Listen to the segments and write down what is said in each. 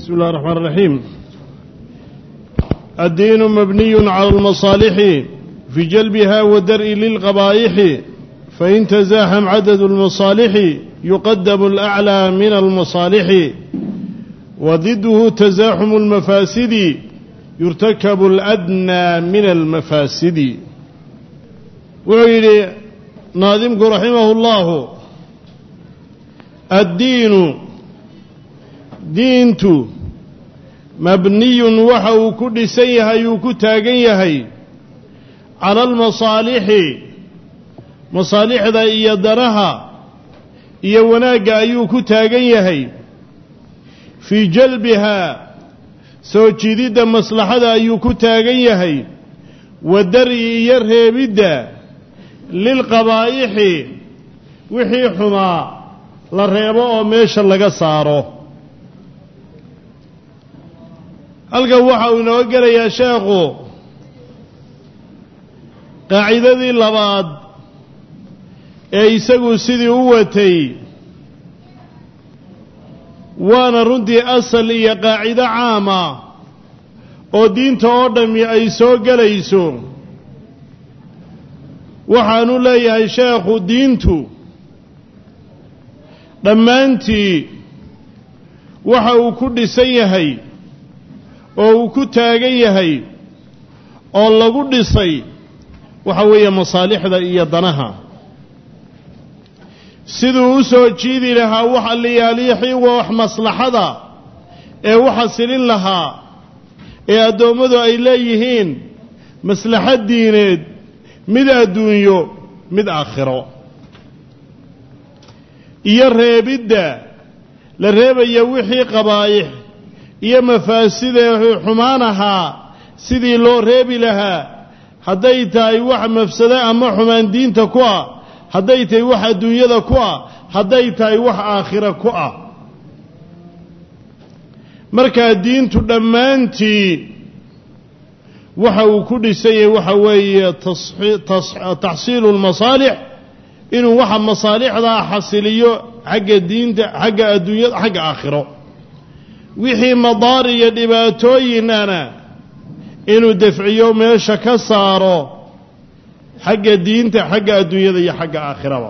بسم الله الرحمن الرحيم الدين مبني على المصالح في جلبها ودرء للقبائح فإن تزاحم عدد المصالح يقدم الأعلى من المصالح وضده تزاحم المفاسد يرتكب الأدنى من المفاسد وعلي ناظمك رحمه الله الدين diintu mabniyun waxa uu ku dhisan yahay uu ku taagan yahay cala almasaalixi masaalixda iyo danaha iyo wanaagga ayuu ku taagan yahay fii jalbihaa soo jiididda maslaxada ayuu ku taagan yahay wa dar'i iyo reebidda lilqabaa'ixi wixii xumaa la reebo oo meesha laga saaro halkan waxa uu inoo gelayaa sheekhu qaacidadii labaad ee isagu sidii u watay waana runtii asal iyo qaacido caama oo diinta oo dhammi ay soo gelayso waxaanu leeyahay sheekhu diintu dhammaantii waxa uu ku dhisan yahay oo uu ku taagan yahay oo lagu dhisay waxa weeye masaalixda iyo danaha siduu u soo jiidi lahaa waxa liyaaliixii waa wax maslaxada ee u xasilin lahaa ee addoommadu ay leeyihiin maslaxad diineed mid adduunyo mid aakhiro iyo reebidda la reebaya wixii qabaa'ix iyo mafaasidee xumaan ahaa sidii loo reebi lahaa hadday tahay wax mafsado ama xumaan diinta ku ah hadday tahay wax adduunyada ku ah hadday tahay wax aakhira ku ah markaa diintu dhammaantii waxa uu ku dhisan yahay waxa weeye taxsiilu lmasaalix inuu waxa masaalixdaa xasiliyo xagga diinta xagga adduunyada xagga aakhiro wixii madaar iyo dhibaatooyinana inuu dafciyo meesha ka saaro xagga diinta xagga adduunyada iyo xagga aakhiraba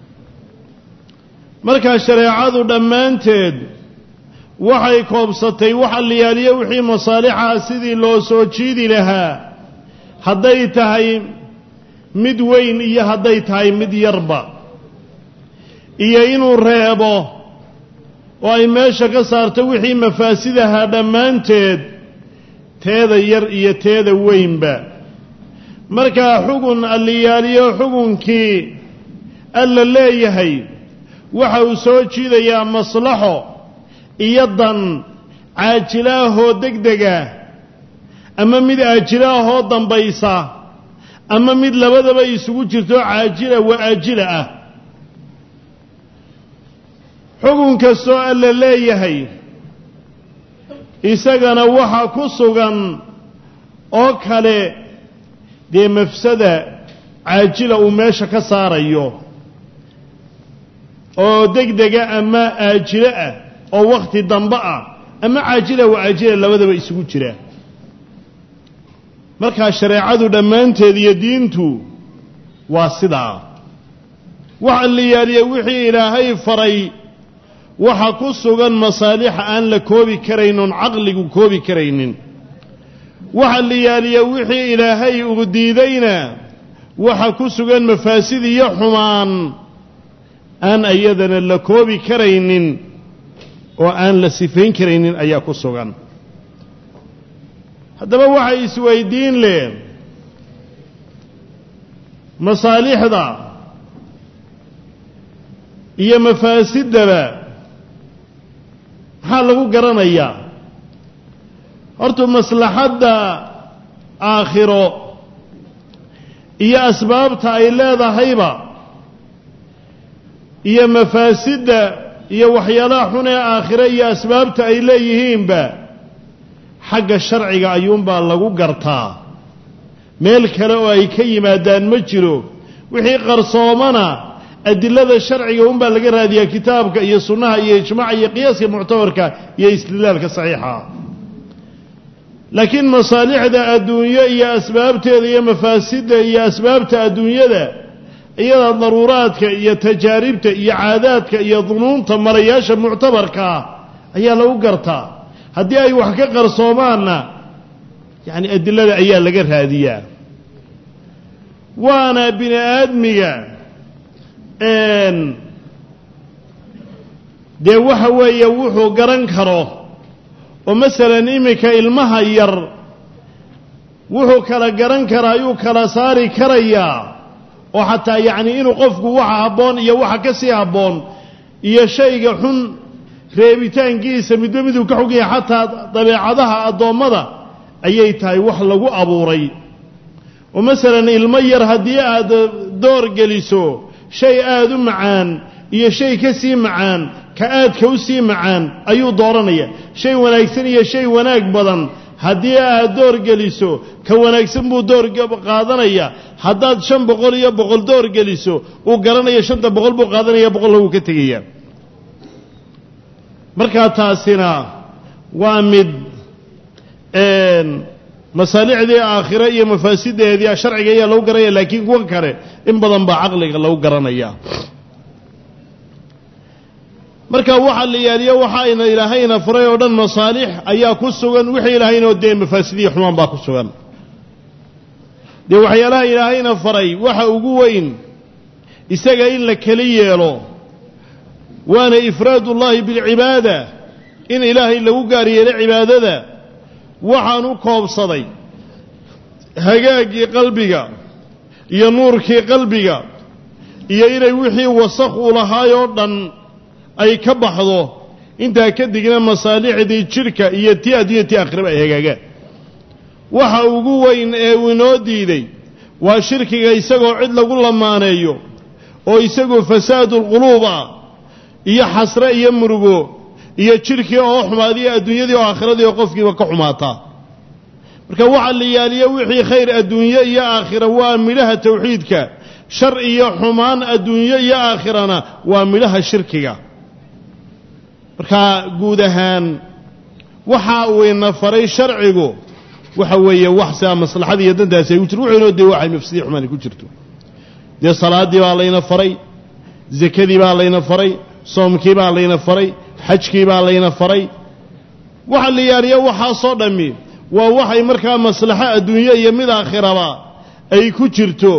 markaa shareecadu dhammaanteed waxay koobsatay waxa liyaaliyo wixii masaalixaa sidii loo soo jiidi lahaa hadday tahay mid weyn iyo hadday tahay mid yarba iyo inuu reebo oo ay meesha ka saarto wixii mafaasidahaa dhammaanteed teeda yar iyo teeda weynba markaa xugun alliyaaliyo xugunkii alla leeyahay waxa uu soo jiidayaa maslaxo iyo dan caajilaahoo degdega ama mid aajilaahoo dambaysa ama mid labadaba isugu jirto caajila wa aajila ah xugun kastoo alla leeyahay isagana waxa ku sugan oo kale dee mafsada caajila uu meesha ka saarayo oo degdega ama aajilo ah oo wakhti dambe ah ama caajila wa aajila labadaba isugu jira markaa shareecadu dhammaanteed iyo diintu waa sidaa waxa la yaaliya wixii ilaahay faray waxa ku sugan masaalixa aan la koobi karayn oon caqligu koobi karaynin waxa la yaaliya wixii ilaahay uu diidayna waxa ku sugan mafaasid iyo xumaan aan iyadana la koobi karaynin oo aan la sifayn karaynin ayaa ku sugan haddaba waxay isweydiin leh masaalixda iyo mafaasidaba maxaa lagu garanayaa horta maslaxadda aakhiro iyo asbaabta ay leedahayba iyo mafaasidda iyo waxyaalaha xun ee aakhiro iyo asbaabta ay leeyihiinba xagga sharciga ayuunbaa lagu gartaa meel kale oo ay ka yimaadaan ma jiro wixii qarsoomana adilada sharciga unbaa laga raadiyaa kitaabka iyo sunnaha iyo ijmaaca iyo qiyaaska muctabarka iyo istidlaalka saxiixa laakiin masaalixda adduunyo iyo asbaabteeda iyo mafaasidda iyo asbaabta adduunyada iyada daruuraadka iyo tajaaribta iyo caadaadka iyo dunuunta marayaasha muctabarkaa ayaa lagu gartaa haddii ay wax ka qarsoomaanna yacni adilada ayaa laga raadiyaa waana bini aadmiga dee waxa weeye wuxuu garan karo oo masalan iminka ilmaha yar wuxuu kala garan karaa ayuu kala saari karayaa oo xataa yacni inuu qofku waxa habboon iyo waxa ka sii habboon iyo shayga xun reebitaankiisa midba miduu ka xogaya xataa dabeecadaha addoommada ayay tahay wax lagu abuuray oo masalan ilmo yar haddii aad door geliso shay aada u macaan iyo shay ka sii macaan ka aadka u sii macaan ayuu dooranaya shay wanaagsan iyo shay wanaag badan haddii aad door geliso ka wanaagsan buu door qaadanaya haddaad shan boqol iyo boqol door geliso uu garanaya shanta boqol buu qaadanaya boqolna wuu ka tegaya markaa taasina waa mid masaalixdii aakhire iyo mafaasideedii sharciga ayaa lagu garanaya laakiin kuwa kale in badan baa caqliga lagu garanaya marka waxa la yaaliyo waxa ayna ilaahayna furay oo dhan masaalix ayaa ku sugan wixii ilaahayna dee mafaasidiyo xumaan baa ku sugan dee waxyaalaha ilaahayna faray waxa ugu weyn isaga in la keli yeelo waana ifraad ullaahi bilcibaada in ilaahay lagu gaar yeelo cibaadada waxaan u koobsaday hagaagii qalbiga iyo nuurkii qalbiga iyo inay wixii wasakh u lahaayoo dhan ay ka baxdo intaa kadigna masaalixdii jidhka iyo tii addunya tii aakhiraba ay hagaagaan waxa ugu weyn ee uu inoo diiday waa shirkiga isagoo cid lagu lamaaneeyo oo isagoo fasaadulquluub ah iyo xasre iyo murugo iyo jidhkii oo xumaadiyo adduunyadii oo aakhiradii oo qofkiiba ka xumaataa marka waxaa la yaaliyo wixii khayr adduunye iyo aakhira waa midhaha tawxiidka shar iyo xumaan adduunyo iyo aakhirana waa midhaha shirkiga marka guud ahaan waxa uu ina faray sharcigu waxa weeye wax sidaa maslaxadii iyo dantaasi ay ku jirto wuxuu inoo dee waxay mafsidii xumaani ku jirto dee salaaddii baa layna faray zakadii baa layna faray soomkii baa layna faray xajkii baa layna faray waxa la yaaliyo waxaasoo dhammi waa waxay markaa maslaxo adduunye iyo mid aakhiraba ay ku jirto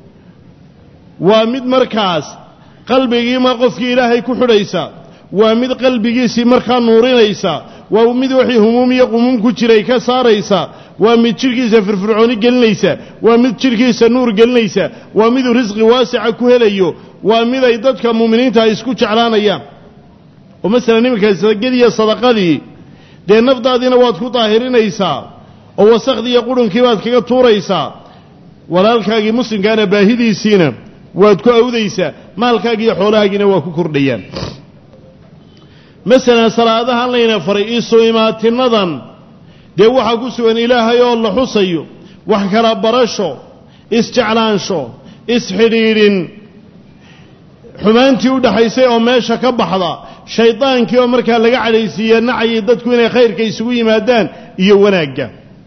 waa mid markaas qalbigiima qofkii ilaahay ku xidhaysa waa mid qalbigiisii markaa nuurinaysa waa mid wixii humuum iyo qumuum ku jiray ka saaraysa waa mid jidhkiisa firfircooni gelinaysa waa mid jidhkiisa nuur gelinaysa waa miduu risqi waasica ku helayo waa mid ay dadka muuminiinta ay isku jeclaanayaan oo masalan iminka sadaqadiiyo sadaqadii dee nafdaadiina waad ku daahirinaysaa oo wasakhdii iyo qudhunkii baad kaga tuuraysaa walaalkaagii muslimkaana baahidiisiina waad ku awdaysaa maalkaagi iyo xoolahaagiina waa ku kordhayaan masalan salaadahan layna faray isu imaatinadan dee waxaa ku sugan ilaahay oo la xusayo wax kala barasho isjeclaansho isxidhiidhin xumaantii u dhaxaysay oo meesha ka baxda shaydaankii oo markaa laga cadhaysiiya nacayay dadku inay khayrka isugu yimaadaan iyo wanaagga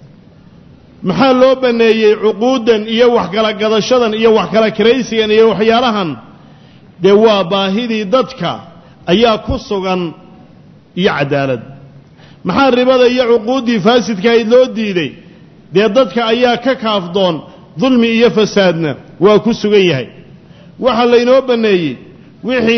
maxaa loo banneeyey cuquuddan iyo wax kala gadashadan iyo wax kala kiraysigan iyo waxyaalahan dee waa baahidii dadka ayaa ku sugan iyo cadaalad maxaa ribada iyo cuquuddii faasidkaayd loo diiday dee dadka ayaa ka kaafdoon dulmi iyo fasaadna waa ku sugan yahay waxaa laynoo banneeyey wixii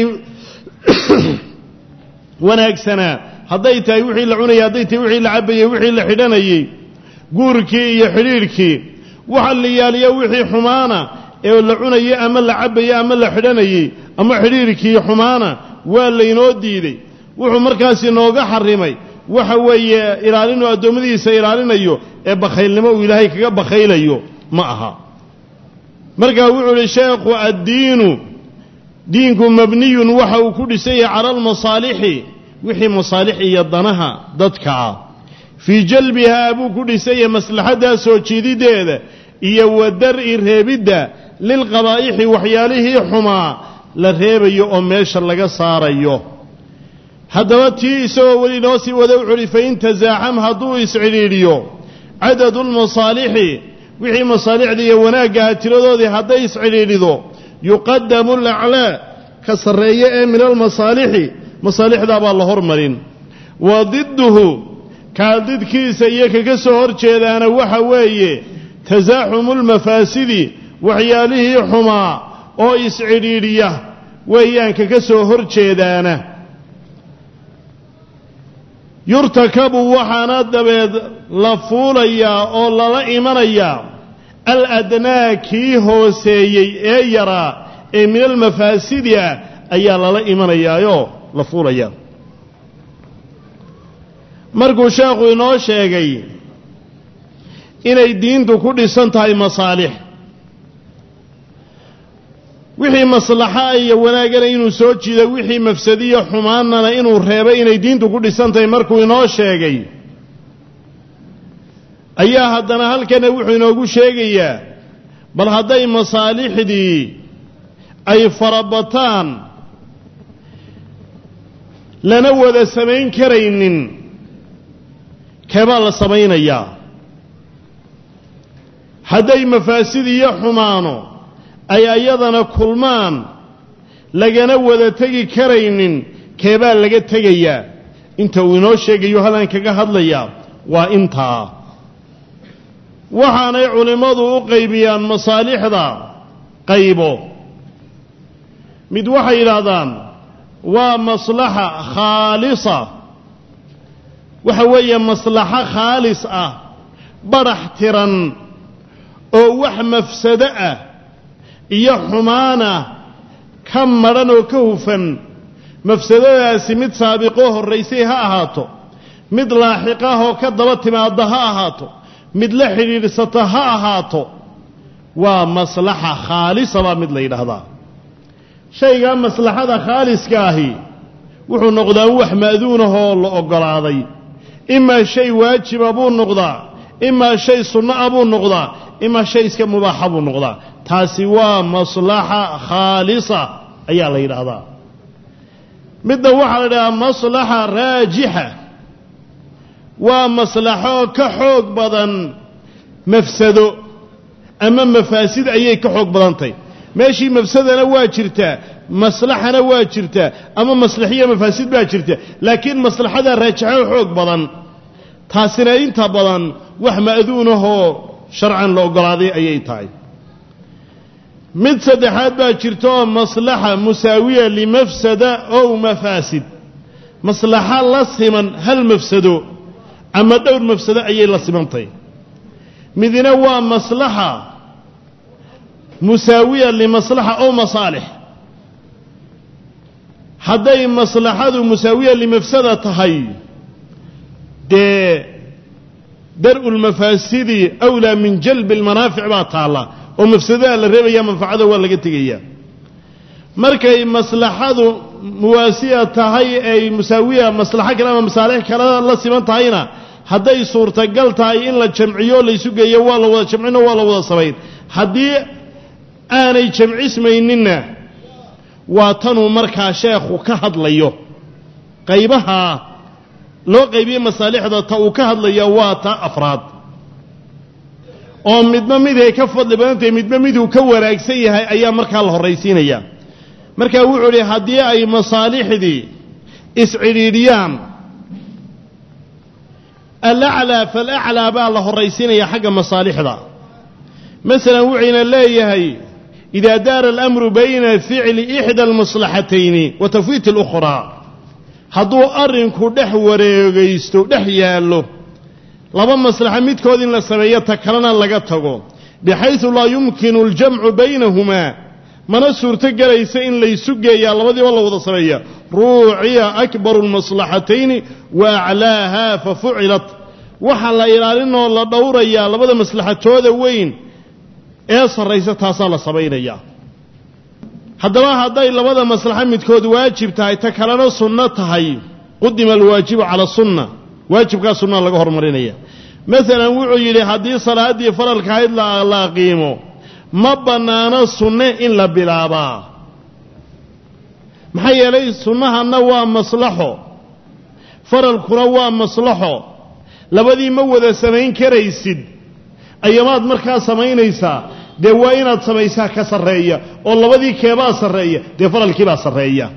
wanaagsanaa hadday tahay wixii la cunayay hadday tahay wixii la cabbayey wixii la xidhanayey guurkii iyo xidhiidhkii waxa la yaaliya wixii xumaana ee la cunayey ama la cabbayey ama la xidhanayey ama xidhiidhkii xumaana waa laynoo diiday wuxuu markaas inooga xarimay waxa weeye ilaalinuu addoommadiisa ilaalinayo ee bakhaylnimo uu ilaahay kaga bakhaylayo ma aha markaa wuxuu uhi sheekhu addiinu diinku mabniyun waxa uu ku dhisan yahay cala almasaalixi wixii masaalix iyo danaha dadka ah fii jalbihaa buu ku dhisan yahay maslaxaddaa soo jiidideeda iyo wa dar-i reebidda lilqabaa'ixi waxyaalihii xumaa la reebayo oo meesha laga saarayo haddaba tii isagoo weli noo sii wada wuxu uhi fain tasaaxam hadduu iscidhiidhiyo cadadu lmasaalixi wixii masaalixda iyo wanaaggaha tiradoodii hadday iscidhiidhido yuqadamu alaclaa ka sarreeye ee min almasaalixi masaalixdaa baa la hormarin wa didduhu kaa didkiisa iyo kaga soo hor jeedaana waxa weeye tasaaxumu lmafaasidi waxyaalihii xumaa oo iscidhiidhiya weeyaan kaga soo hor jeedaana yurtakabu waxaana dabeed la fuulayaa oo lala imanayaa al adnaa kii hooseeyey ee yaraa ee min almafaasidi ah ayaa lala imanayaayoo la fuulayaa markuu sheekhu inoo sheegay inay diintu ku dhisan tahay masaalix wixii maslaxa iyo wanaagana inuu soo jiido wixii mafsadiyo xumaanana inuu reebay inay diintu ku dhisan tahay markuu inoo sheegay ayaa haddana halkana wuxuu inoogu sheegayaa bal hadday masaalixdii ay farabataan lana wada samayn karaynin keebaa la samaynayaa hadday mafaasid iyo xumaano ay ayadana kulmaan lagana wada tegi karaynin keebaa laga tegayaa inta uu inoo sheegayo halkan kaga hadlayaa waa intaa waxaanay culimmadu u qaybiyaan masaalixda qaybo mid waxay yidhaahdaan waa maslaxa khaalisa waxa weeye maslaxo khaalis ah badhax tiran oo wax mafsado ah iyo xumaana ka madhan oo ka hufan mafsadadaasi mid saabiqoo horraysay ha ahaato mid laaxiqah oo ka daba timaadda ha ahaato mid la xidhiidhsata ha ahaato waa maslaxa khaalisa baa mid la yidhaahdaa shaygaa maslaxada khaaliska ahi wuxuu noqdaa wax ma'duunahoo la oggolaaday imaa shay waajiba buu noqdaa imaa shay sunno ah buu noqdaa imaa shay iska mubaaxa buu noqdaa taasi waa maslaxa khaalisa ayaa la yidhaahdaa midna waxaa la yidhahdaa maslaxa raajixa waa maslaxo ka xoog badan mafsado ama mafaasid ayay ka xoog badantahy meeshii mafsadana waa jirtaa maslaxana waa jirtaa ama maslaxiyo mafaasid baa jirta laakiin maslaxada raajaxo xoog badan taasina inta badan wax ma'duunahoo sharcan la oggolaaday ayay tahay mid saddexaad baa jirta oo maslaxa musaawiya limafsada ow mafaasid maslaxa la siman hal mafsado ama dhowr mafsado ayay la simantahy midna waa maslaxa musaawiya limaslaxa ow masaalix hadday maslaxadu musaawiya limafsada tahay dee dar'u lmafaasidi awlaa min jalbi almanaafic baa taalla oo mafsadada la reebaya manfacada waa laga tegaya markay maslaxadu muwaasiya tahay ay musaawiya maslaxo kale ama masaalix kale la siman tahayna hadday suurtagal tahay in la jamciyo laysu geeyo waa la wada jamcino waa la wada samayn haddii aanay jamcismayninna waa tanuu markaa sheekhu ka hadlayo qaybaha loo qaybiye masaalixda ta uu ka hadlaya waa ta afraad oo midba miday ka fadli badan tahay midba miduu ka wanaagsan yahay ayaa markaa la horraysiinaya markaa wuxuu idhi haddii ay masaalixdii iscidhiidhiyaan alaclaa falaclaa baa la horraysiinaya xagga masaalixda masalan wuxuyna leeyahay idaa daara alamru bayna ficli ixda almaslaxatayni wa tafwiit اlukhraa hadduu arrinku dhex wareegaysto dhex yaallo laba maslaxa midkood in la sameeyo ta kalena laga tago bixaysu laa yumkinu aljamcu baynahumaa mana suurto gelaysa in laysu geeyaa labadiiba la wada sameeya ruuciya akbaru lmaslaxatayni wa aclaaha fa fucilat waxaa la ilaalinoo la dhowrayaa labada maslaxatooda weyn ee sarraysa taasaa la samaynayaa haddaba hadday labada maslaxo midkood waajib tahay ta kalena sunno tahay qudima alwaajibu cala sunna waajibkaa sunnaa laga hormarinaya masalan wuxuu yidhi haddii salaaddii faralka ahayd la aqiimo ma bannaano sunne in la bilaabaa maxaa yeelay sunnahanna waa maslaxo faralkuna waa maslaxo labadii ma wada samayn karaysid ayamaad markaa samaynaysaa dee waa inaad samaysaa ka sarreeya oo labadii keebaa sarreeya dee faralkiibaa sarreeya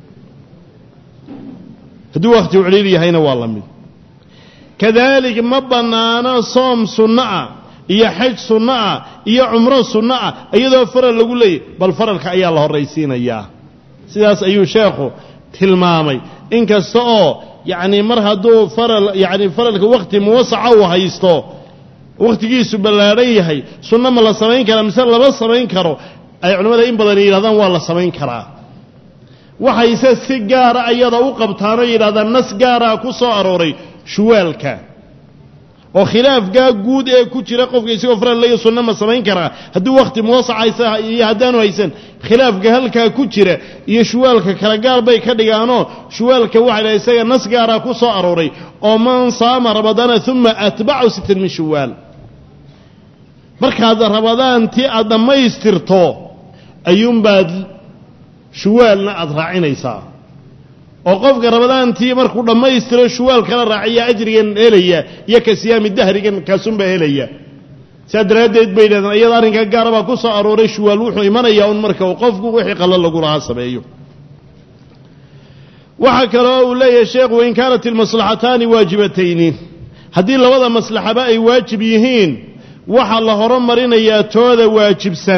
hadduu wakhti u celiil yahayna waa la mid kadaalik ma bannaano soom sunno ah iyo xaj sunno ah iyo cumro sunno ah iyadoo faral lagu leeyahy bal faralka ayaa la horraysiinayaa sidaas ayuu sheekhu tilmaamay inkasta oo yacni mar hadduu faral yacni faralka wakhti muwasaca uu haysto wakhtigiisu ballaadhan yahay sunno ma la samayn karaa mise lama samayn karo ay culimmada in badan yidhahdaan waa la samayn karaa waxayse si gaara ayada u qabtaanoo yidhahdaan nas gaaraa ku soo arooray shuwaalka oo khilaafkaa guud ee ku jira qofka isagoo faral leeya sunno ma samayn karaa hadduu wakhti muwasac haysa iyo haddaanu haysan khilaafka halkaa ku jira iyo shuwaalka kala gaar bay ka dhigaanoo shuwaalka waxa la isaga nas gaaraa ku soo arooray oo man saama ramadaana uma atbacu sittan min shuwaal markaad ramadaantii aad dhammaystirto ayuunbaad shuwaalna aada raacinaysaa oo qofka ramadaantii markuu dhammaystiro shuwaal kala raaciya ajrigan helaya iyo ka siyaami dahrigan kaasunbaa helaya saa daraaddeed bay yidhahdeen iyada arrinkaa gaara baa ku soo arooray shuwaal wuxuu imanayaa un marka uu qofku wixii qallo lagu lahaa sameeyo waxaa kaloo uu leeyahay sheekhu in kaanat ilmaslaxataani waajibatayni haddii labada maslaxaba ay waajib yihiin waxaa la horumarinayaa tooda waajibsan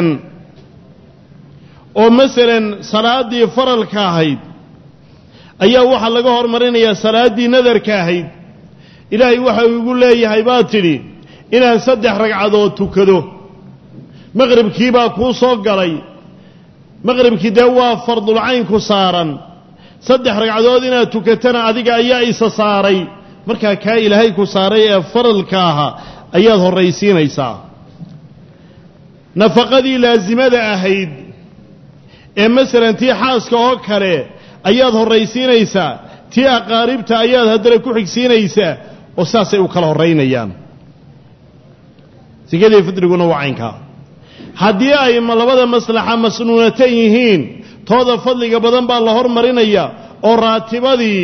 oo masalan salaaddii faralka ahayd ayaa waxaa laga hormarinayaa salaaddii nadarka ahayd ilaahay waxa uu igu leeyahay baad tidhi inaan saddex ragcadood tukado maqribkii baa kuu soo galay maqribkii dee waa fardulcaynku saaran saddex ragcadood inaad tukatana adiga ayaa isa saaray markaa kaa ilaahay ku saaray ee faralka ahaa ayaad horraysiinaysaa nafaqadii laasimada ahayd ee masalan tii xaaska oo kale ayaad horraysiinaysaa tii aqaaribta ayaad haddana ku xigsiinaysaa oo saasay u kala horraynayaan sikadii fidriguna waa caynkaa haddii ay labada maslaxa masnuunatan yihiin tooda fadliga badan baa la hormarinaya oo raatibadii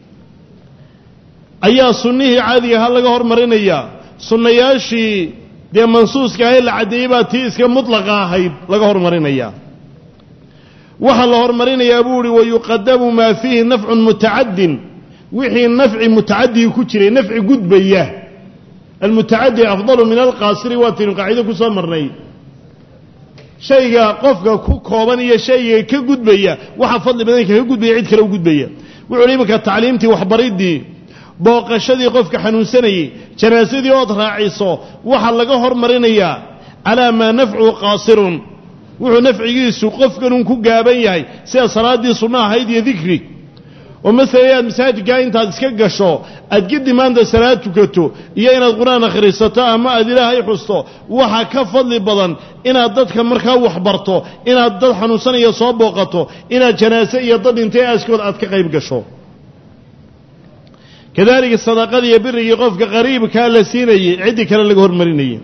ayaa sunnihii caadiga ahaa laga hormarinaya sunnayaashii dee mansuuska ahayd la caddeeyey baa tii iska mutlaqa ahayd laga hormarinaya waxaa la hormarinayaa buu uhi wayuqadamu maa fiihi nafcun mutacadin wixii nafci mutacadigi ku jiray nafci gudbaya almutacadi afdalu min alqaasiri waataynu qaacido ku soo marnay shayga qofka ku kooban iyo shayga ka gudbaya waxa fadli badan kaga gudbaya cid kale u gudbaya wuxu uhi iminka tacliimtii waxbaridii booqashadii qofka xanuunsanayey janaasadii ood raaciso waxaa laga hormarinayaa calaa maa nafcuhu qaasirun wuxuu nafcigiisu qofkanun ku gaaban yahay sida salaaddii sunno ahayd iyo dikri oo masalan inaad masaajidkaa intaad iska gasho aad gedi maanta salaad tukato iyo inaad qur-aan akhrisato ama aad ilaahay xusto waxaa ka fadli badan inaad dadka markaa waxbarto inaad dad xanuunsanaya soo booqato inaad janaase iyo dad dhintay aaskood aad ka qayb gasho kadalika sadaqadii iyo birigii qofka qariibkaa la siinayey ciddii kale laga hormarinayay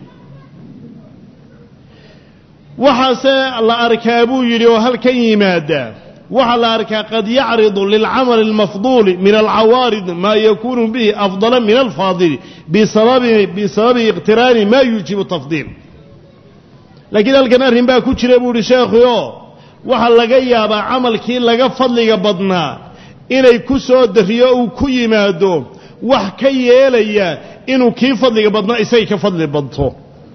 waxaase la arkaa buu yidhi oo halkan yimaada waxaa la arkaa qad yacridu lilcamali اlmafduuli min alcawaarid maa yakunu bihi afdala min alfaadili bisababi iqtiraani ma yuujibu tafdiil laakiin halkan arrin baa ku jira buu ihi sheekhu oo waxaa laga yaabaa camalkii laga fadliga badnaa inay ku soo dariyo uu ku yimaado wax ka yeelaya inuu kii fadliga badnaa isagay ka fadli badto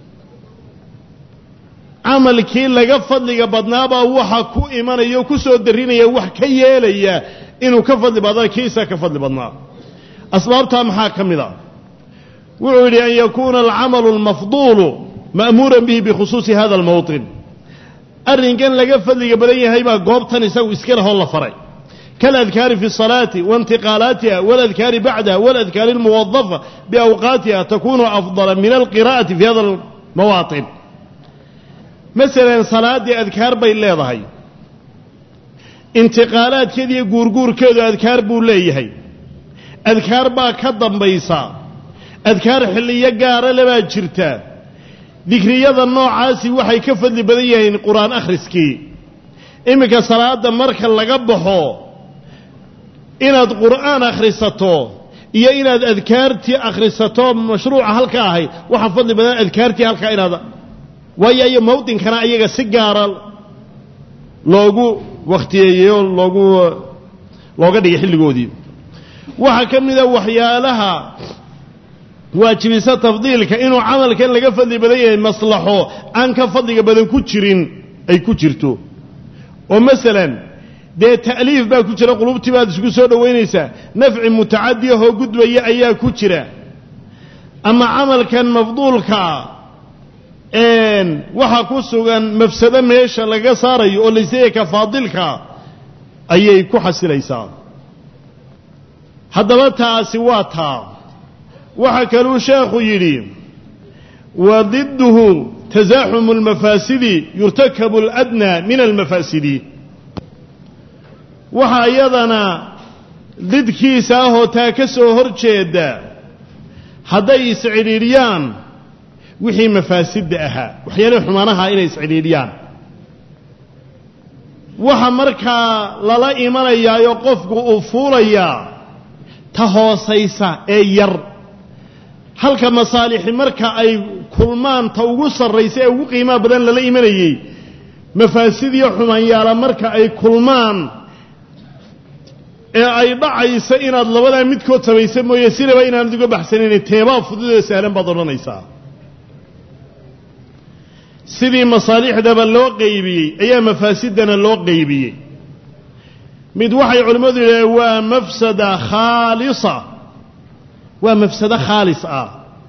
camalkii laga fadliga badnaabaa waxa ku imanaya o ku soo darinaya wax ka yeelaya inuu ka fadli badna kii isaga ka fadli badnaa asbaabtaa maxaa ka mid a wuxuu yidhi an yakuuna alcamalu almafduulu ma'muuran bihi bikhusuusi hada almowطin arrinkan laga fadliga badan yahay baa goobtan isagu iska lahoo la faray kaladkaari fi الصalaati waاntiqaalaatiha waladkaari bacdaha waladkaari اlmuwadafa biawqaatiha takunu afdala min alqira'ati fi hada almawaaطin masalan salaaddii adkaar bay leedahay intiqaalaadkeeda iyo guurguurkeedu adkaar buu leeyahay adkaar baa ka dambaysa adkaar xilliyo gaara lebaa jirta dikriyada noocaasi waxay ka fadli badan yihiin qur-aan akhriskii iminka salaadda marka laga baxo inaad qur'aan akhrisato iyo inaad adkaartii akhrisato mashruuca halka ahayd waxaa fadli badan adkaartii halkaa inaad waayo iyo mawdinkana ayaga si gaara loogu wakhtiyeeyo loogu looga dhigay xilligoodii waxaa ka mida waxyaalaha waajibisa tafdiilka inuu camalkan laga fadli badan yahay maslaxo aan ka fadliga badan ku jirin ay ku jirto oo masalan dee ta'liif baa ku jira qulubtii baad isku soo dhowaynaysaa nafci mutacadi ahoo gudbaya ayaa ku jira ama camalkan mafduulkaa waxaa ku sugan mafsado meesha laga saarayo oo layseeya ka faadilka ayay ku xasilaysaa haddaba taasi waa taa waxaa kaluu sheekhu yidhi wa diduhu tasaaxumu almafaasidi yurtakabu aladnaa min almafaasidi waxaa iyadana didkiisa ahoo taa ka soo hor jeeda hadday iscidhiidhiyaan wixii mafaasidda ahaa waxyaalihii xumaanaha inay iscidhiidhiyaan waxa markaa lala imanayaayo qofku uu fuulayaa ta hoosaysa ee yar halka masaalixi marka ay kulmaan ta ugu sarraysa ee ugu qiimaha badan lala imanayey mafaasid iyo xumaanyaala marka ay kulmaan ee ay dhacaysa inaad labadaa midkood samaysa mooye sinaba inaanad uga baxsanayn teebaa fududee sahlan baad odhanaysaa sidii masaalixdaba loo qaybiyey ayaa mafaasidana loo qaybiyey mid waxay culimmadu yidhahdeen waa mafsada khaalisa waa mafsado khaalis ah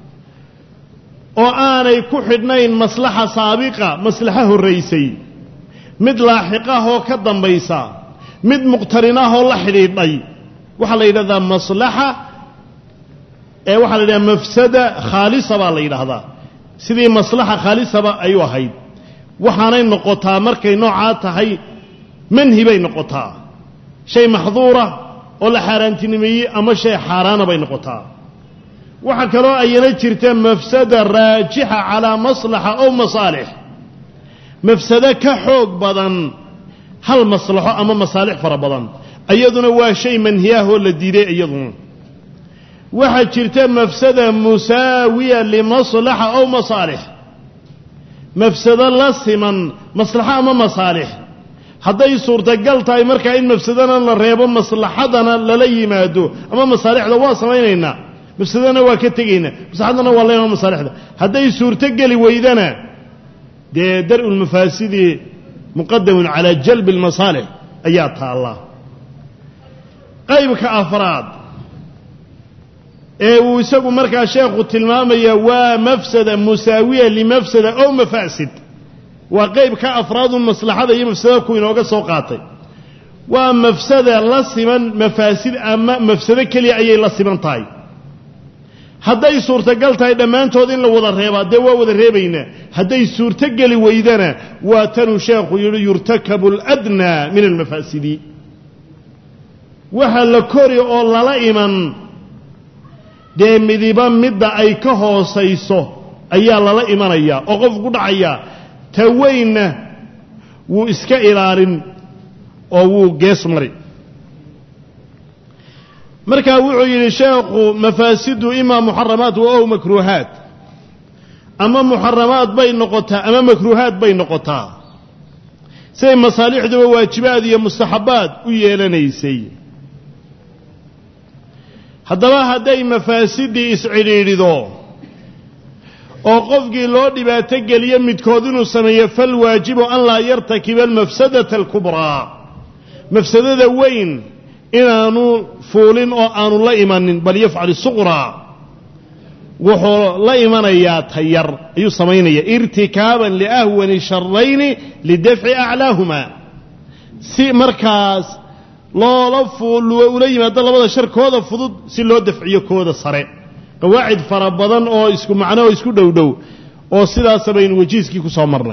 oo aanay ku xidhnayn maslaxa saabiqa maslaxo horraysay mid laaxiqahoo ka dambaysa mid muqtarinahoo la xidhiidhay waxaa la yidhahdaa maslaxa ee waxaa la yidhahdaa mafsada khaalisa baa la yidhaahdaa sidii maslaxa khaalisaba ayuu ahayd waxaanay noqotaa markay noocaa tahay manhi bay noqotaa shay maxduura oo la xaaraantinimeeyey ama shay xaaraana bay noqotaa waxaa kaloo ayana jirta mafsada raajixa calaa maslaxa ow masaalix mafsado ka xoog badan hal maslaxo ama masaalix fara badan iyaduna waa shay manhiyaahoo la diiday iyaduna waxaa jirta mafsada musaawiya limaslaxa ow masaalix mafsado la siman maslaxo ama masaalix hadday suurtagal tahay markaa in mafsadana la reebo maslaxadana lala yimaado ama masaalixda waa samaynaynaa mafsadana waa ka tegaynaa maslaxadana waa leema masaalixda hadday suurtogeli weydana dee dar-u lmafaasidi muqadamun calaa jalbi almasaalix ayaa taallaa qaybka afraad ee uu isagu markaa sheekhu tilmaamaya waa mafsada musaawiya limafsada ow mafaasid waa qayb ka afraadun maslaxada iyo mafsadada ku inooga soo qaatay waa mafsada la siman mafaasid ama mafsado keliya ayay la siman tahay hadday suurtagal tahay dhammaantood in la wada reebaa dee waa wada reebaynaa hadday suurtogeli weydana waa tanuu sheekhu yidhi yurtakabu aladnaa min almafaasidi waxa la kori oo lala iman dee midiba midda ay ka hoosayso ayaa lala imanayaa oo qofku ku dhacayaa ta weynna wuu iska ilaalin oo wuu gees mari markaa wuxuu yidhi sheekhu mafaasidu imaa muxaramaat wa ow makruuhaat ama muxaramaad bay noqotaa ama makruuhaat bay noqotaa siday masaalixduba waajibaad iyo mustaxabbaad u yeelanaysay haddaba hadday mafaasidii iscidhiidhido oo qofkii loo dhibaato geliyo midkood inuu sameeyo fal waajibu an laa yartakiba almafsadata alkubraa mafsadada weyn inaanu fuulin oo aanu la imanin bal yafcal suqraa wuxuu la imanayaa tayar ayuu samaynaya irtikaaban liahwani sharayni lidafci aclaahuma si markaas loola ula yimaado labada shar kooda fudud si loo dafciyo kooda sare qawaacid fara badan oo isku macno oo isku dhow dhow oo sidaasa baynu wajiiskii ku soo marnay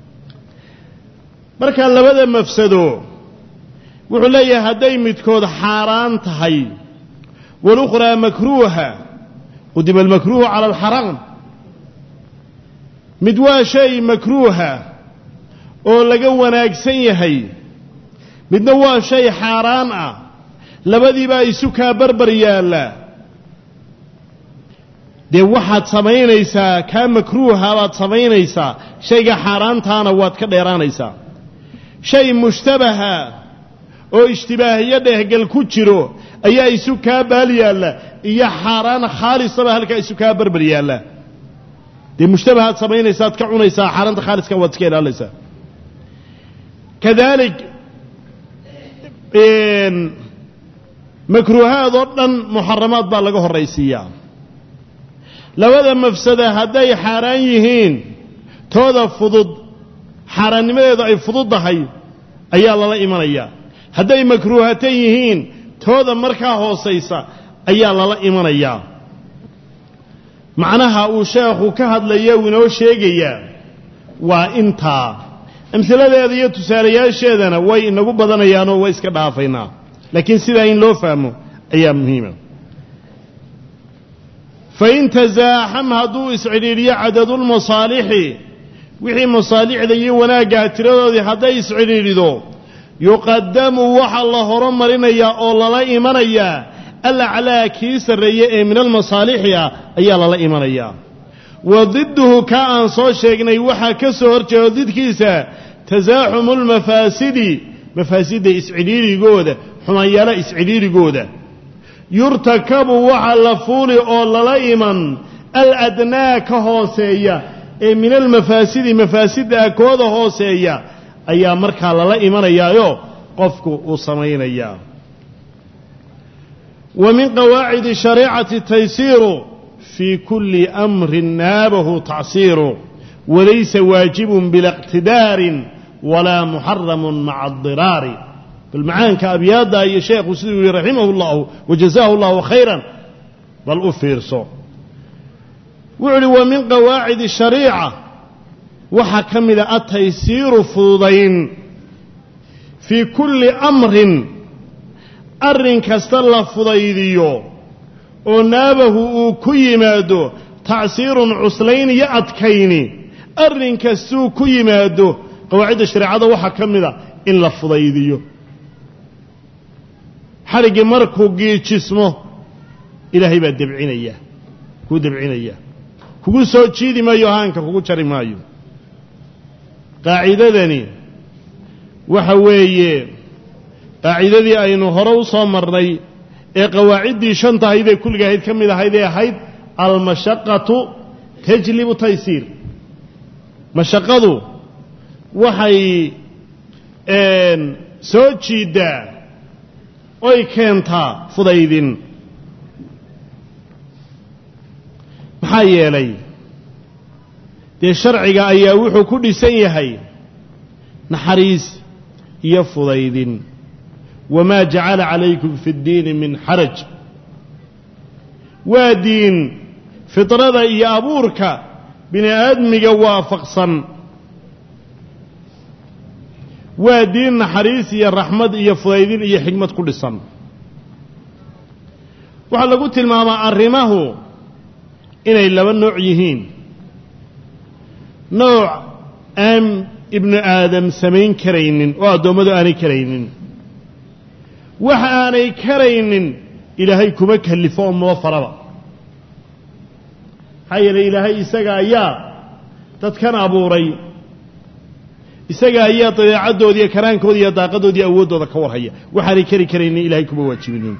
marka labada mafsado wuxuu leeyahay hadday midkood xaaraan tahay walukhraa makruuha qudima almakruuhu cala alxaraam mid waa shay makruuha oo laga wanaagsan yahay midna waa shay xaaraan ah labadiibaa isu kaa barbar yaalla dee waxaad samaynaysaa kaa makruuha baad samaynaysaa shayga xaaraantaana waad ka dheeraanaysaa shay mushtabaha oo ishtibaahiyo dhehgal ku jiro ayaa isu kaa baal yaalla iyo xaaraan khaalisaba halkaa isu kaa barbar yaalla dee mushtabahaad samaynaysaad ka cunaysaa xaaraanta khaaliska waad iska ilaalinaysaa kadaalik makruuhaad oo dhan muxaramaad baa laga horraysiiyaa labada mafsada hadday xaaraan yihiin tooda fudud xaaraannimadeedu ay fududdahay ayaa lala imanayaa hadday makruuhatan yihiin tooda markaa hoosaysa ayaa lala imanayaa macnaha uu sheekhu ka hadlaya uu inoo sheegayaa waa intaa amhiladeeda iyo tusaalayaasheedana way inagu badanayaanoo way iska dhaafaynaa laakiin sidaa in loo fahmo ayaa muhiima fain tasaaxam hadduu iscidhiidhiyo cadadulmasaalixi wixii masaalixda iyo wanaaggaa tiradoodii hadday iscidhiidhido yuqadamu waxaa la horumarinayaa oo lala imanayaa alaclaa kii sarreeye ee min almasaalixi ah ayaa lala imanayaa wa didduhu kaa aan soo sheegnay waxaa ka soo hor jeedo didkiisa tasaaxumu lmafaasidi mafaasidda iscidhiirigooda xumaanyaala iscidhiirigooda yurtakabu waxa la fuuli oo lala iman aladnaa ka hooseeya ee min almafaasidi mafaasidda kooda hooseeya ayaa markaa lala imanayaayo qofku uu samaynayaa wa min qawaacidi shareicati taysiiru fii kulli amrin naabahu tacsiiru walaysa waajibun bila iqtidaarin walaa muxaramun maca adiraari bal macaanka abyaadda iyo sheekhu siduu yihi raximahu llahu wajazaahu llahu khayran bal u fiirso wuxuu uhi wa min qawaacidi shariica waxaa ka mida ataysiiru fududayn fii kulli amrin arrin kasta la fudaydiyo oo naabahu uu ku yimaado tacsiirun cuslayn iyo adkayni arrin kastuu ku yimaado qawaacidda shareecada waxaa ka mida in la fudaydiyo xadhiggii markuu giijismo ilaahay baa debcinaya kuu debcinaya kugu soo jiidi maayo haanka kugu jari maayo qaacidadani waxa weeye qaacidadii aynu hore u soo marnay ee qawaaciddii shanta ahayd ee kulliga ahayd ka mid ahayd ee ahayd almashaqatu tajlibu taysiir mashaqadu waxay soo jiiddaa oy keentaa fudaydin maxaa yeelay dee sharciga ayaa wuxuu ku dhisan yahay naxariis iyo fudaydin wamaa jacala calaykum fi ddiini min xaraj waa diin fidrada iyo abuurka bini aadmiga waafaqsan waa diin naxariis iyo raxmad iyo fudaydin iyo xigmad ku dhisan waxaa lagu tilmaamaa arrimahu inay laba nooc yihiin nooc aan ibnu aadam samayn karaynin oo addoommadu aanay karaynin wax aanay karaynin ilaahay kuma kallifo oo maba faraba maxaa yeelay ilaahay isaga ayaa dadkan abuuray isaga ayaa dabeecaddooda iyo karaankooda iyo daaqadooda iyo awooddooda ka warhaya waxaanay kari karaynin ilahay kuma waajibinin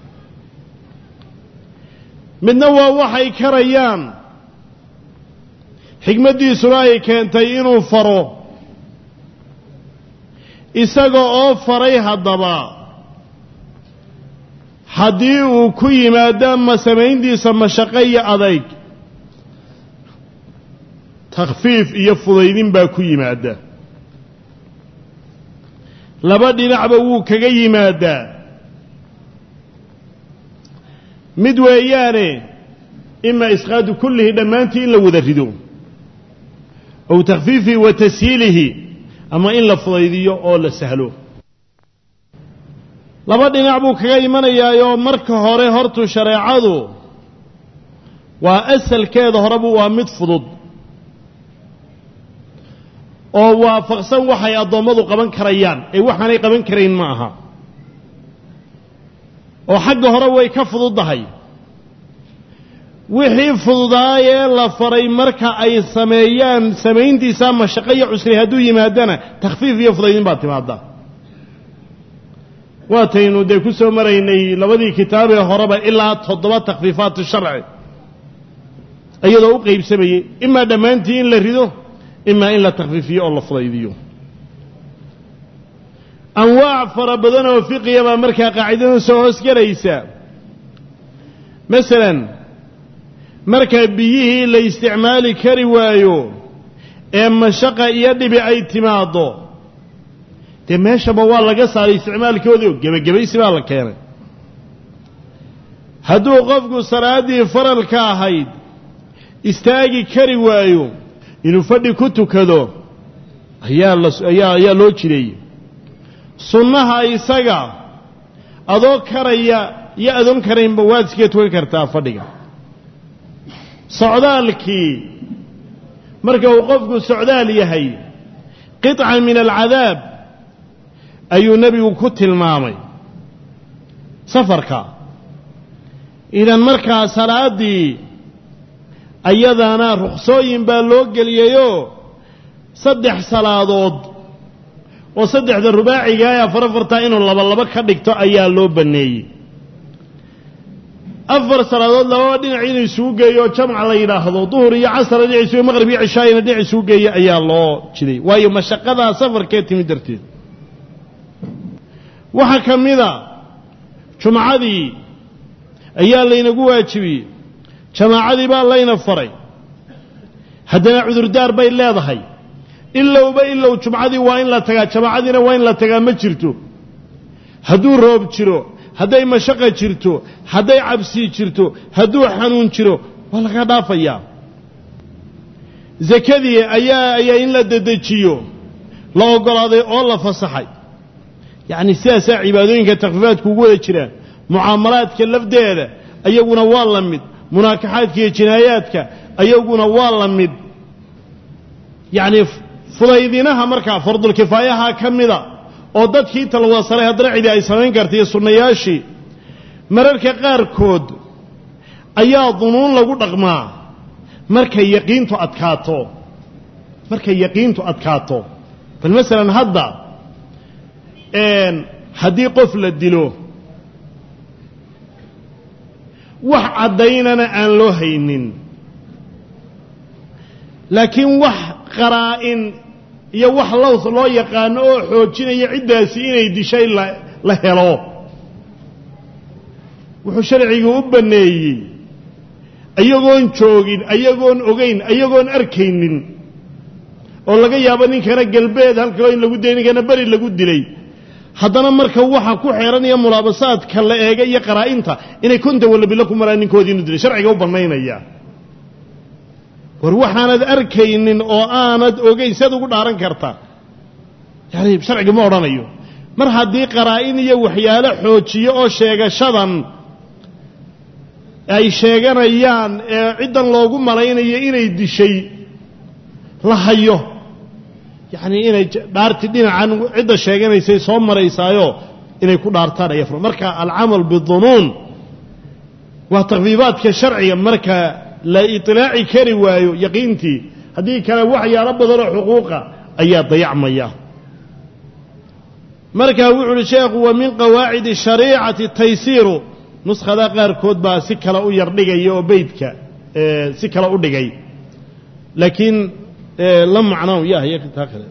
midna waa waxay karayaan xigmaddiisuna ay keentay inuu faro isaga oo faray haddaba haddii uu ku yimaado ma samayntiisa mashaqo iyo adayg takhfiif iyo fudaydin baa ku yimaada laba dhinacba wuu kaga yimaadaa mid weeyaane ima isqaadu kullihi dhammaantii in la wada rido ow takhfiifihi wa tashiilihi ama in la fudaydiyo oo la sahlo laba dhinac buu kaga imanayaayoo marka hore hortu shareecadu waa asalkeeda horebu waa mid fudud oo waafaqsan waxay addoommadu qaban karayaan ee waxaanay qaban karayn ma aha oo xagga hore way ka fududdahay wixii fududaayee la faray marka ay sameeyaan samayntiisaa mashaqo iyo cusri hadduu yimaadana takhfiif iyo fudaydin baa timaada waataynu dee ku soo maraynay labadii kitaabee horeba ilaa toddoba takhfiifaat sharci iyadoo u qaybsamayey imaa dhammaantii in la rido imaa in la takhfiifiyo oo la fudaydiyo anwaac fara badan oo fiqiya baa markaa qaacidadan soo hoosgelaysa masalan marka biyihii la isticmaali kari waayo ee mashaqa iyo dhibi ay timaaddo dee meeshaba waa laga saaray isticmaalkoodii oo gebagabaysi baa la keenay hadduu qofku salaaddii faralka ahayd istaagi kari waayo inuu fadhi ku tukado ayaa layaa ayaa loo jireeyey sunnaha isaga adoo karaya iyo adoon karaynba waad iskaga tukan kartaa fadhiga socdaalkii marka uu qofku socdaal yahay qiطca min alcadaab ayuu nebigu ku tilmaamay safarka idan markaa salaaddii ayadana ruksooyin baa loo geliyeyoo saddex salaadood oo saddexda rubaaciga ee afar afartaa inuu laba laba ka dhigto ayaa loo banneeyey afar salaadood lababa dhinac inuu isugu geeyo oo jamca la yidhaahdo duhur iyo casara dhinac isugu maqrib iyo cishaayina dhinac isugu geeyo ayaa loo jiday waayo mashaqadaa safarkee timid darteed waxaa ka mida jumcadii ayaa laynagu waajibiyey jamaacadii baa layna faray haddana cudurdaar bay leedahay ilowba ilow jumcadii waa in la tagaa jamaacadiina waa in la tagaa ma jirto hadduu roob jiro hadday mashaqa jirto hadday cabsi jirto hadduu xanuun jiro waa laga dhaafayaa sakadii ayaa ayaa in la dedejiyo la oggolaaday oo la fasaxay yacni sidaasaa cibaadooyinka takfiifaadku ugu wada jiraan mucaamalaadka lafdeeda ayaguna waa la mid munaakaxaadka iyo jinaayaadka ayaguna waa la mid yacni fudaydinaha markaa fardulkifaayaha ka mida oo dadkii talwasalay haddana cidi ay samayn karta iyo sunnayaashii mararka qaarkood ayaa dunuun lagu dhaqmaa markay yaqiintu adkaato markay yaqiintu adkaato bal masalan hadda haddii qof la dilo wax caddaynana aan loo haynin laakiin wax qaraa'in iyo wax lows loo yaqaano oo xoojinaya ciddaasi inay dishay la helo wuxuu sharcigu u banneeyey ayagoon joogin ayagoon ogayn ayagoon arkaynin oo laga yaabo ninkana galbeed halkaloo in lagu dilay ninkana beri lagu dilay haddana marka waxa ku xeeran iyo mulaabasaadka la eega iyo qaraa'inta inay konta wallabilo ku maraan ninkoodii inu dilay sharciga u bannaynaya war waxaanad arkaynin oo aanad ogayn siad ugu dhaaran karta yani sharciga ma odhanayo mar haddii qaraa'in iyo waxyaalo xoojiyo oo sheegashadan ay sheeganayaan ee ciddan loogu malaynayo inay dishay la hayo yacnii inay dhaarti dhinacan cidda sheeganaysay soo maraysaayo inay ku dhaartaan aya fur marka alcamal bidunuun waa takfiifaadka sharciga marka la iطilaaci kari waayo yaqiintii haddii kale waxyaalo badanoo xuquuqa ayaa dayacmaya marka wuxu uhi sheekhu wa min qawaacidi shariicati taysiiru nuskhada qaarkood baa si kale u yar dhigaya oo beydka si kale u dhigay laakiin la macno yahya taa kale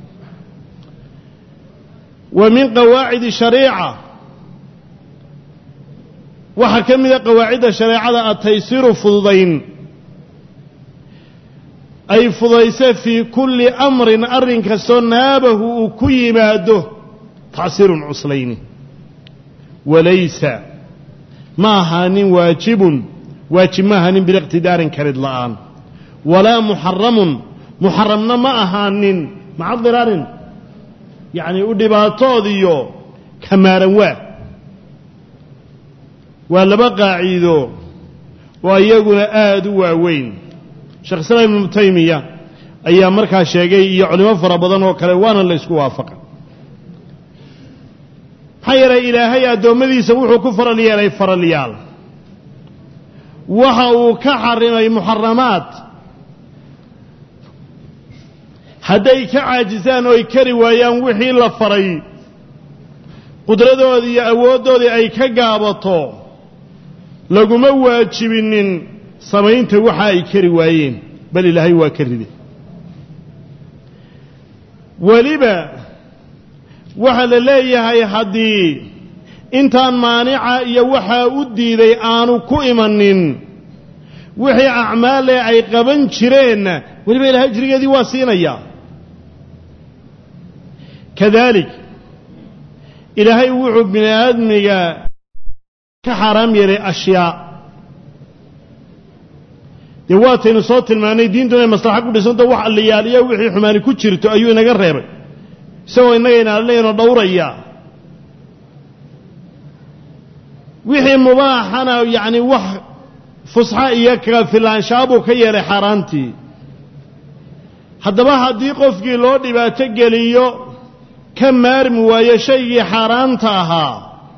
wa min qawaacidi shariica waxaa ka mida qawaacidda shareecada ataysiru fududayn ay fudayse fii kulli amrin arrin kastoo naabahu uu ku yimaado tacsiirun cuslayni walaysa ma ahaanin waajibun waajib ma ahaanin biliqtidaarin karid la'aan walaa muxaramun muxaramna ma ahaanin maca diraarin yacnii u dhibaatoodiyo kamaaran waa waa laba qaaciido oo iyaguna aada u waaweyn sheekh islaam ibnu taymiya ayaa markaa sheegay iyo culimo fara badan oo kale waana la isku waafaqa maxaa yeelay ilaahay addoommadiisa wuxuu ku faral yeelay faralyaal waxa uu ka xarimay muxaramaad hadday ka caajisaan oo ay kari waayaan wixii la faray qudradoodii iyo awooddoodii ay ka gaabato laguma waajibinin samaynta waxa ay kari waayeen bal ilaahay waa ka ride weliba waxaa la leeyahay haddii intaan maanica iyo waxaa u diiday aanu ku imanin wixii acmaalee ay qaban jireenna weliba ilahay ajrigeedii waa siinayaa kadalik ilaahay wuxuu bini aadmiga ka xaaraam yeelay ashyaa dee waataynu soo tilmaanay diintu inay maslaxa ku dhisanto wax alliyaaliya wixii xumaani ku jirto ayuu inaga reebay isagoo innaga inaalinaynoo dhowraya wixii mubaaxana yacni wax fusxa iyo kafilaanshaa buu ka yeelay xaaraantii haddaba haddii qofkii loo dhibaato geliyo ka maarmi waayo shaygii xaaraanta ahaa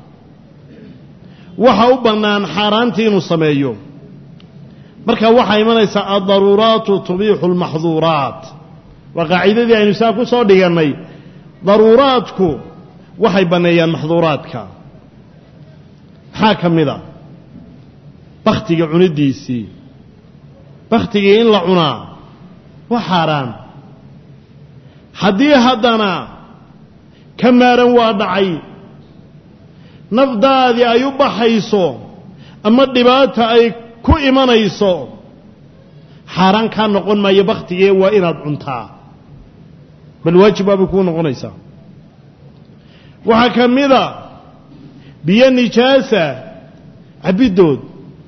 waxa u bannaan xaaraantii inuu sameeyo marka waxaa imanaysaa addaruuraatu tubiixu almaxduuraat waa qaacidadii aynu saa ku soo dhigannay daruuraadku waxay banneeyaan maxduuraadka maxaa ka mid a bakhtiga cunidiisii bakhtigii in la cunaa waa xaaraan haddii haddana ka maaran waa dhacay nafdaadii ay u baxayso ama dhibaata ay ku imanayso xaaraan kaa noqon maayo bakhtigee waa inaad cuntaa bal waajib baabay kuu noqonaysaa waxaa ka mida biyo nijaasa cabiddood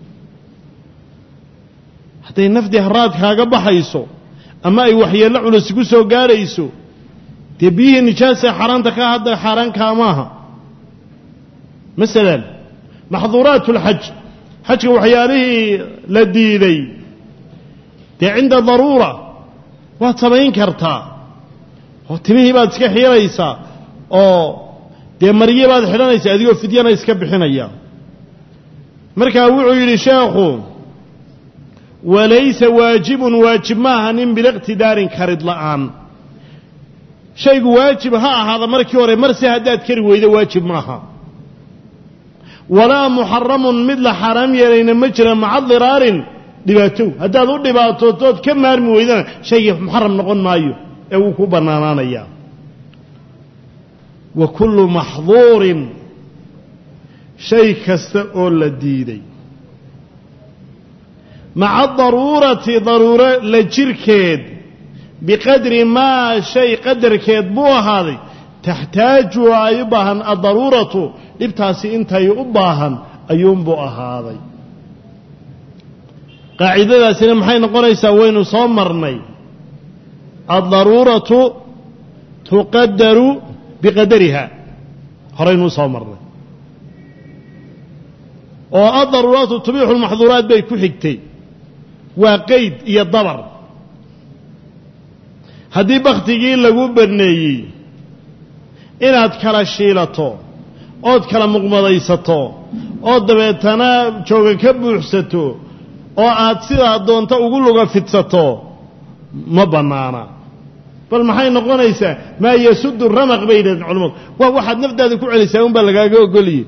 hadday nafdii haraad kaaga baxayso ama ay waxyeello culus ku soo gaarayso dee biyihii nijaasa xaaraanta ka hadda xaaraankaa maaha masalan maxduuraat اlxaj xajka waxyaalihii la diiday dee cinda daruura waad samayn kartaa oo timihii baad iska xiiraysaa oo dee maryi baad xidhanaysaa adigoo fidyana iska bixinaya markaa wuxuu yidhi sheekhu walaysa waajibun waajib ma aha nin biliqtidaarin karid la'aan shaygu waajib ha ahaada markii hore marse haddaad kari weydo waajib maaha walaa muxaramun mid la xaaraam yeelayna ma jira maca diraarin dhibaatow haddaad u dhibaatootood ka maarmi weydana shaygii muxaram noqon maayo ee wuu ku bannaanaanayaa wa kullu maxduurin shay kasta oo la diiday maca daruurati daruuro la jirkeed biqadri maa shay qadarkeed buu ahaaday taxtaaju ay u baahan addaruuratu dhibtaasi intay u baahan ayuunbuu ahaaday qaacidadaasina maxay noqonaysaa waynu soo marnay addaruuratu tuqadaru biqadariha horeynuu soo marnay oo addaruuraatu tubiixu lmaxduuraat bay ku xigtay waa qeyd iyo dabar haddii bakhtigii lagu banneeyey inaad kala shiilato ood kala muqmadaysato oo dabeetana jooga ka buuxsato oo aad sidaa doonto ugu luga fidsato ma bannaana bal maxay noqonaysaa maa yasudu ramaq bay yidhahdeen culamadu waa waxaad naftaada ku celisaa unbaa lagaaga ogoliyey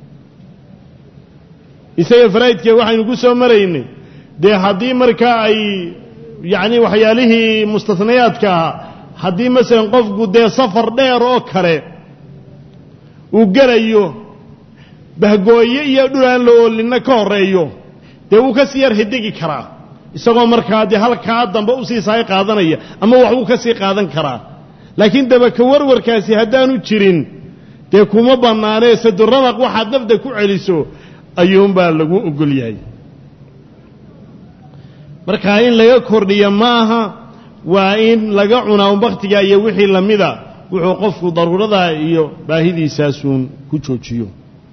isaga faraa'idkee waxaynu ku soo maraynay dee haddii markaa ay yacni waxyaalihii mustasnayaadka ahaa haddii masalan qofku dee safar dheer oo kale uu gelayo bahgooye iyo dhul aan la oolinna ka horreeyo dee wuu ka sii yar hidigi karaa isagoo markaa dee halkaa dambe usii saay qaadanaya ama wax wuu ka sii qaadan karaa laakiin dabaka warwarkaasi haddaanu jirin dee kuma bannaanee saduramaq waxaad nafda ku celiso ayuunbaa lagu ogol yahay markaa in laga kordhiyo maaha waa in laga cunaa un bakhtiga iyo wixii lamida wuxuu qofku daruurada iyo baahidiisaasuun ku joojiyo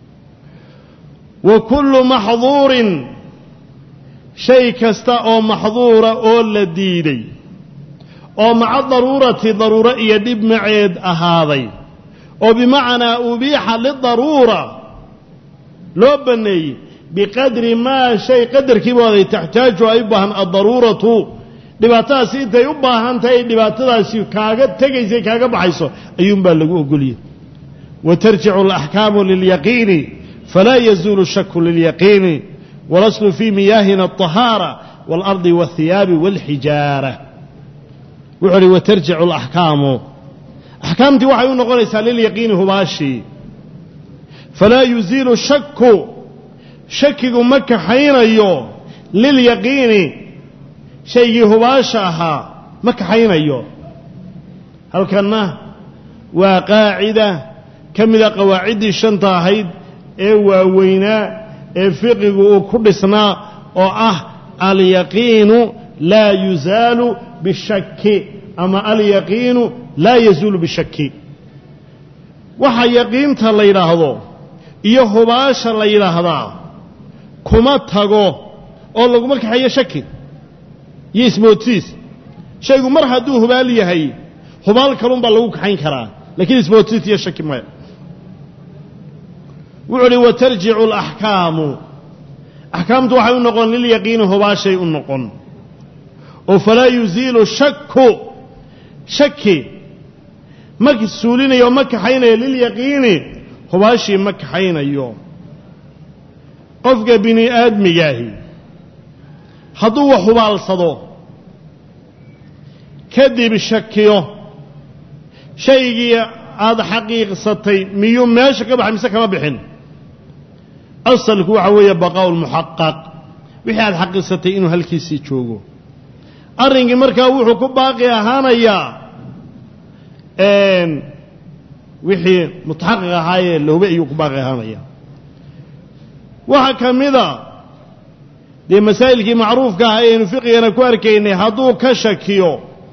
wa kullu maxduurin shay kasta oo maxduura oo la diiday oo maca daruurati daruuro iyo dhib maceed ahaaday oo bimacnaa ubiixa lidaruura loo banneeyey biqadri maa shay qadarkiibooday taxtaaju ay u baahan addaruuratu dhibaatadaasi intay u baahan tahay ay dhibaatadaasi kaaga tegaysa kaaga baxayso ayuunbaa lagu ogoliyey wa tarjicu alaxkaamu lilyaqiini falaa yazuulu shaku lilyaqiini walaslu fii miyaahina alطahaara waalardi waاthiyaabi wاlxijaara wuxuu uhi watarjicu alaxkaamu axkaamtii waxay u noqonaysaa lilyaqiini hubaashii falaa yuziilu shaku shakigu ma kaxaynayo lilyaqiini shaygii hubaasha ahaa ma kaxaynayo halkanna waa qaacida ka mida qawaaciddii shanta ahayd ee waaweynaa ee fiqigu uu ku dhisnaa oo ah alyaqiinu laa yuzaalu bishaki ama alyaqiinu laa yazuulu bishaki waxa yaqiinta la yidhaahdo iyo hubaasha la yidhaahdaa kuma tago oo laguma kaxeeyo shaki iyo ismoodsiis shaygu mar hadduu hubaal yahay hubaal kalunbaa lagu kaxayn karaa lakiin ismoodsiis iyo shaki maya wuxuu uhi watarjicu alaxkaamu axkaamtu waxay u noqon lilyaqiini hubaashay u noqon oo falaa yuziilu shaku shaki ma suulinayo ma kaxaynayo lilyaqiini hubaashii ma kaxaynayo qofka bini aadmigaahi hadduu wax hubaalsado kadib shakiyo shaygii aada xaqiiqsatay miyuu meesha ka baxay mise kama bixin asalku waxa weeye baqaa'u lmuxaqaq wixii aada xaqiiqsatay inuu halkiisii joogo arrinkii markaa wuxuu ku baaqi ahaanayaa wixii mutaxaqiq ahaayee lahube ayuu ku baaqi ahaanaya waxaa ka mida dee masaa'ilkii macruufka ah ayaynu fiqigana ku arkaynay hadduu ka shakiyo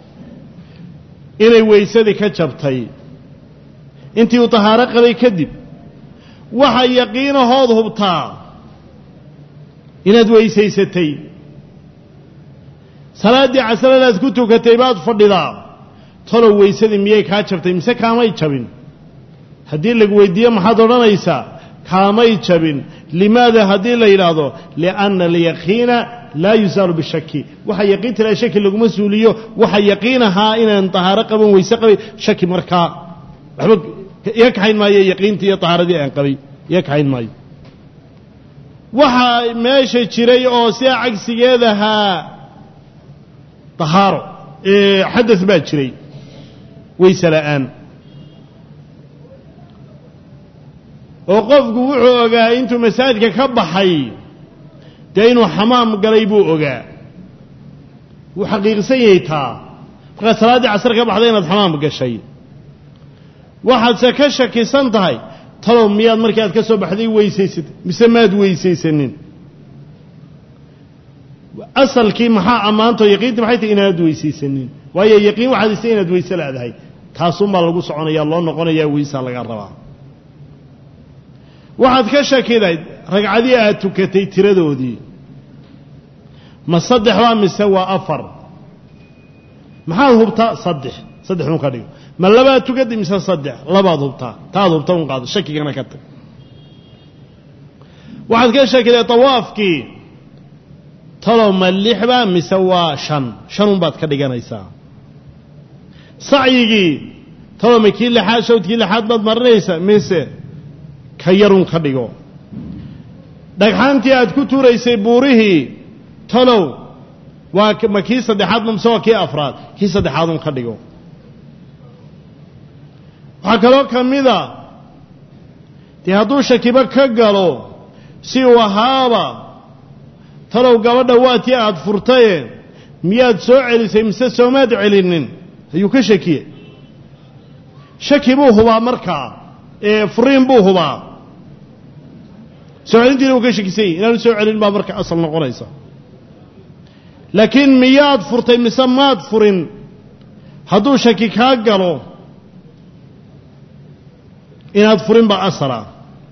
inay weysadii ka jabtay intii uu tahaaro qabay kadib waxa yaqiinahood hubtaa inaad weysaysatay salaaddii casradaad ku tukatay baad fadhidaa talow weysadii miyay kaa jabtay mise kaamay jabin haddii lagu weydiiyo maxaad odhanaysaa kaamay jabin limaada haddii la yidhaahdo lianna alyaqiina laa yusaalu bishaki waxa yaqiinta laa shaki laguma suuliyo waxa yaqiin ahaa inaan tahaaro qaban weyse qabay shaki markaa waxba iga kaxayn maayo yaqiintii iyo tahaaradii aan qabay iga kaxayn maayo waxaa meesha jiray oo sidaa cagsigeed ahaa tahaaro xadas baa jiray weyse la'aan oo qofku wuxuu ogaa intuu masaajidka ka baxay dee inuu xamaam galay buu ogaa wuu xaqiiqsan yahay taa markaad salaaddii casar ka baxday inaad xamaam gashay waxaadse ka shakisan tahay talow miyaad markii aad ka soo baxday weysaysatay mise maad weysaysanin asalkii maxaa ammaanto yaqiintii maxay tahay inaad weysaysanin waayo yaqiin waxaad isa inaad weyse laadahay taasunbaa lagu soconaya loo noqonayaa weysaa laga rabaa waxaad ka shakiday ragcadii aad tukatay tiradoodii ma saddex baa mise waa afar maxaad hubtaa saddex saddex un ka dhigo ma labaad tukatay mise saddex labaad hubtaa taad hubta un qaado shakigana ka tag waxaad ka shakiday tawaafkii talow ma lixbaa mise waa shan shan unbaad ka dhiganaysaa sacyigii talow ma kii lixaad shawdkii lixaad baad marinaysaa mise ka yarun ka dhigo dhagxaantii aad ku tuuraysay buurihii talow waa ma kii saddexaad mise waa kii afraad kii saddexaad un ka dhigo waxaa kaloo ka mida dee hadduu shakibo ka galo si uu ahaaba talow gabadha waa tii aad furtaye miyaad soo celisay mise soomaad celinin ayuu ka shakiye shaki buu hubaa markaa ee furiin buu hubaa soo celintiina uu ka shakisan yahy inaanu soo celin baa marka asal noqonaysa laakiin miyaad furtay mise maad furin hadduu shaki kaa galo inaad furin baa asala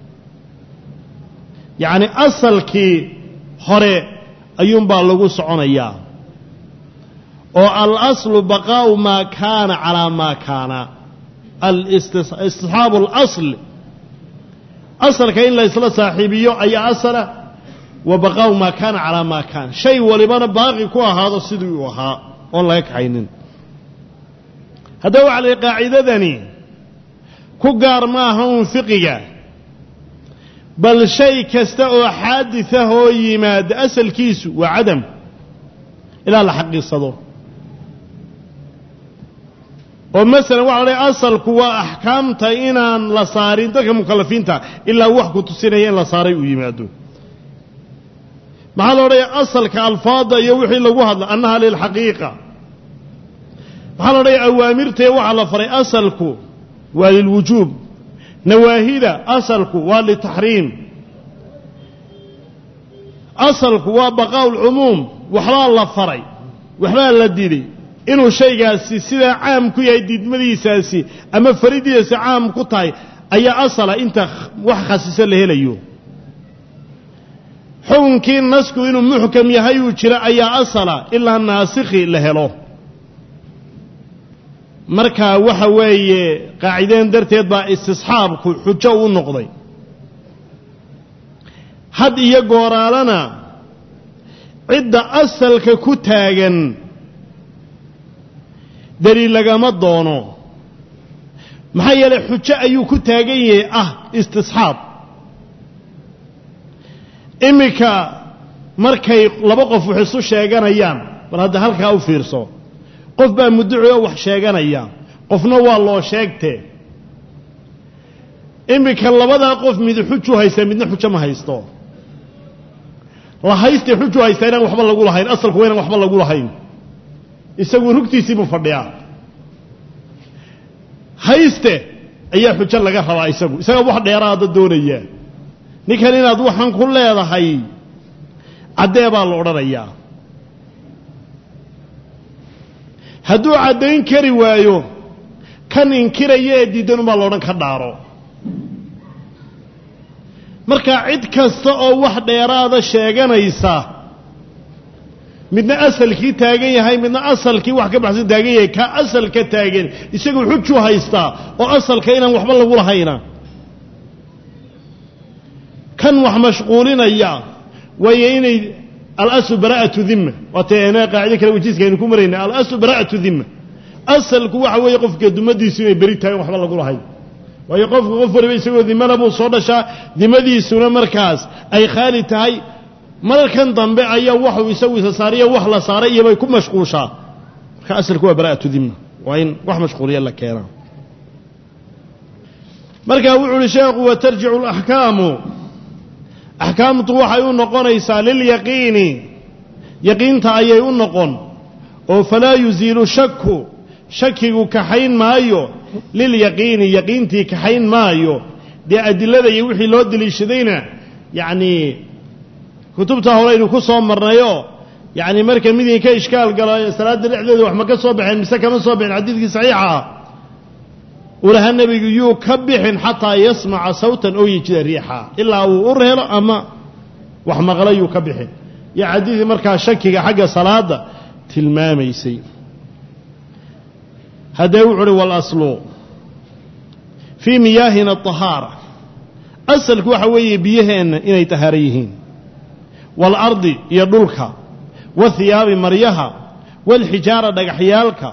yacni asalkii hore ayuunbaa lagu soconayaa oo alaslu baqaa'u maa kaana calaa maa kaana istisxaabu alasl asalka in la ysla saaxiibiyo ayaa asala wa baqaa'u maa kaana calaa maa kaana shay walibana baaqi ku ahaado sidii uu ahaa oon laga kaxaynin haddaba waxa la yidhi qaacidadani ku gaar ma aha uun fiqiga bal shay kasta oo xaadisah oo yimaada asalkiisu waa cadam ilaa la xaqiiqsado oo masalan waxa la dhahay asalku waa axkaamta inaan la saarin dadka mukalafiinta ilaa wax ku tusinaya in la saaray uu yimaado maxaa la odhaya asalka alfaada iyo wixii lagu hadla annaha lilxaqiiqa maxaa la odhaya awaamirtee waxaa la faray asalku waa lilwujuub nawaahida asalku waa litaxriim asalku waa baqaa'u lcumuum waxbaa la faray waxbaa la diday inuu shaygaasi sidaa caam ku yahay diidmadiisaasi ama faridiisaasi caam ku tahay ayaa asala inta wax khasiso la helayo xukunkii nasku inuu muxkam yahay uu jiro ayaa asala ilaa naasikhi la helo marka waxa weeye qaacideen darteed baa istisxaabku xujo u noqday had iyo gooraalana cidda asalka ku taagan daliil lagama doono maxaa yeelay xujo ayuu ku taagan yahay ah istisxaab iminka markay laba qof wax isu sheeganayaan bal hadda halkaa u fiirso qof baa mudduci oo wax sheeganaya qofna waa loo sheegtee iminka labadaa qof mid xuju haysta midna xujo ma haysto la haystee xuju haystaa inaan waxba lagu lahayn asalku waa inaan waxba lagu lahayn isagu rugtiisiibuu fadhiyaa hayste ayaa xujo laga rabaa isagu isaga wax dheeraada doonaya ninkan inaad waxaan ku leedahay caddee baa la odhanayaa hadduu caddayn kari waayo kan inkiraya ee diidan umbaa laodhan ka dhaaro marka cid kasta oo wax dheeraada sheeganaysa midna asalkii taagan yahay midna asalkii wax ka baxsan taagan yahay ka asalka taagan isagu xuju haystaa oo asalka inaan waxba lagu lahayna kan wax mashquulinaya waayo inay alaslu bara'atu dimma waatayna qaacido kale wajiiska aynu ku marayna alaslu bara'atu dimma asalku waxa weeye qofka dumadiisu inay beri tahay waxba lagu lahayn waayo qofku qof waliba isagoo dimana buu soo dhashaa dimadiisuna markaas ay khaali tahay markan dambe ayaa waxuu isagu isa saariyo wax la saaray iyobay ku mashquushaa marka asalku waa bara'atu dimma waa in wax mashquuliya la keenaa marka wuxu uhi sheekhu watarjicu alaxkaamu axkaamtu waxay u noqonaysaa lilyaqiini yaqiinta ayay u noqon oo falaa yusiilu shaku shakigu kaxayn maayo lilyaqiini yaqiintii kaxayn maayo dee adilada iyo wixii loo deliishadayna yacnii kutubta horeynu ku soo marnayoo yacni marka midii ka ishkaal galo salaadda dhexdeeda wax ma ka soo baxeen mise kama soo baxeen xadiidkii saxiixa ah uu lahaa nebigu yuu ka bixin xataa yasmaca sawtan oo yejida riixa ilaa uu ur helo ama wax maqla yuu ka bixin iyo xadiidii markaa shakiga xagga salaadda tilmaamaysay haddee wuxu uhi walaslu fii miyaahina aطahaara asalku waxa weeye biyaheenna inay tahaaro yihiin waalardi iyo dhulka wahiyaabi maryaha waalxijaara dhagaxyaalka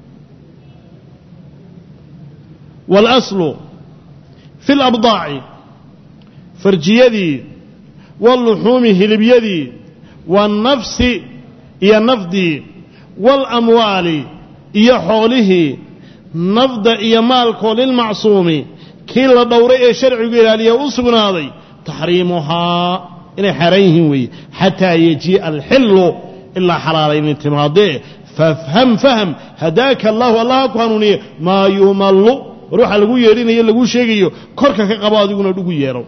waalaslu fi labdaaci farjiyadii waaluxuumi hilibyadii waannafsi iyo nafdii waalamwaali iyo xoolihii nafda iyo maalkoo lilmacsuumi kii la dhowray ee sharcigu ilaaliya u sugnaaday taxriimuhaa inay xaaraan yihiin weeye xataa yajii'a alxillu ilaa xalaalaynin timaadee fafham fahm hadaaka allahu allaha ku hanuuniye maa yumallu war waxaa lagu yeedhinayo laguu sheegayo korka ka qabo adiguna dhugu yeedho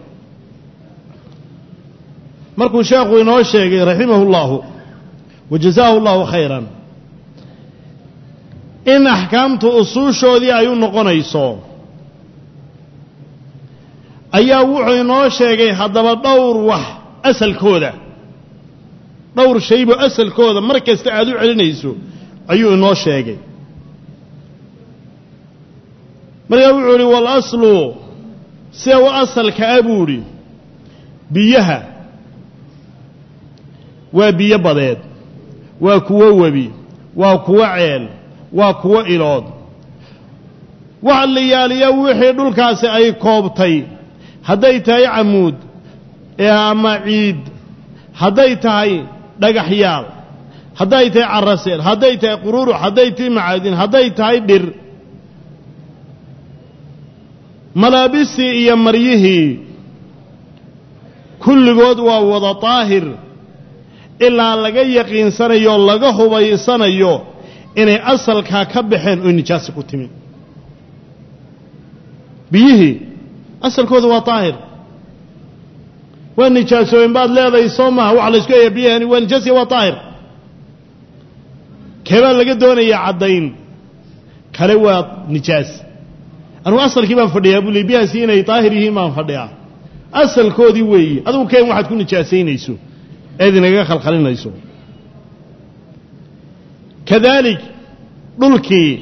markuu sheekhu inoo sheegay raximahu اllahu wa jazaahu اllahu khayran in axkaamtu usuushoodii ay u noqonayso ayaa wuxuu inoo sheegay haddaba dhowr wax asalkooda dhowr shaybo asalkooda mar kasta aad u celinayso ayuu inoo sheegay markaa wuxuu idhi walaslu sida u asalka a buu idhi biyaha waa biyo badeed waa kuwo webi waa kuwo ceel waa kuwo ilood waxa la yaaliya wixii dhulkaasi ay koobtay hadday tahay camuud ama ciid hadday tahay dhagaxyaal hadday tahay caraseel hadday tahay quruurux hadday tahay macaadin hadday tahay dhir malaabistii iyo maryihii kulligood waa wada daahir ilaa laga yaqiinsanayo o laga hubaysanayo inay asalkaa ka baxeen oo nijaasi ku timid biyihii asalkooda waa daahir waa nijaasoobeen baad leedahay soo maaha waxa la isku eeya biyahani waa nijaasiya waa daahir keebaa laga doonayaa caddayn kale waa nijaas anugu asalkii baan fadhiyaa buu li biyahaasi inay daahir yihiin baan fadhiyaa asalkoodii weeyi adugu keen waxaad ku nijaasaynayso eed inaga khalkhalinayso kadaalik dhulkii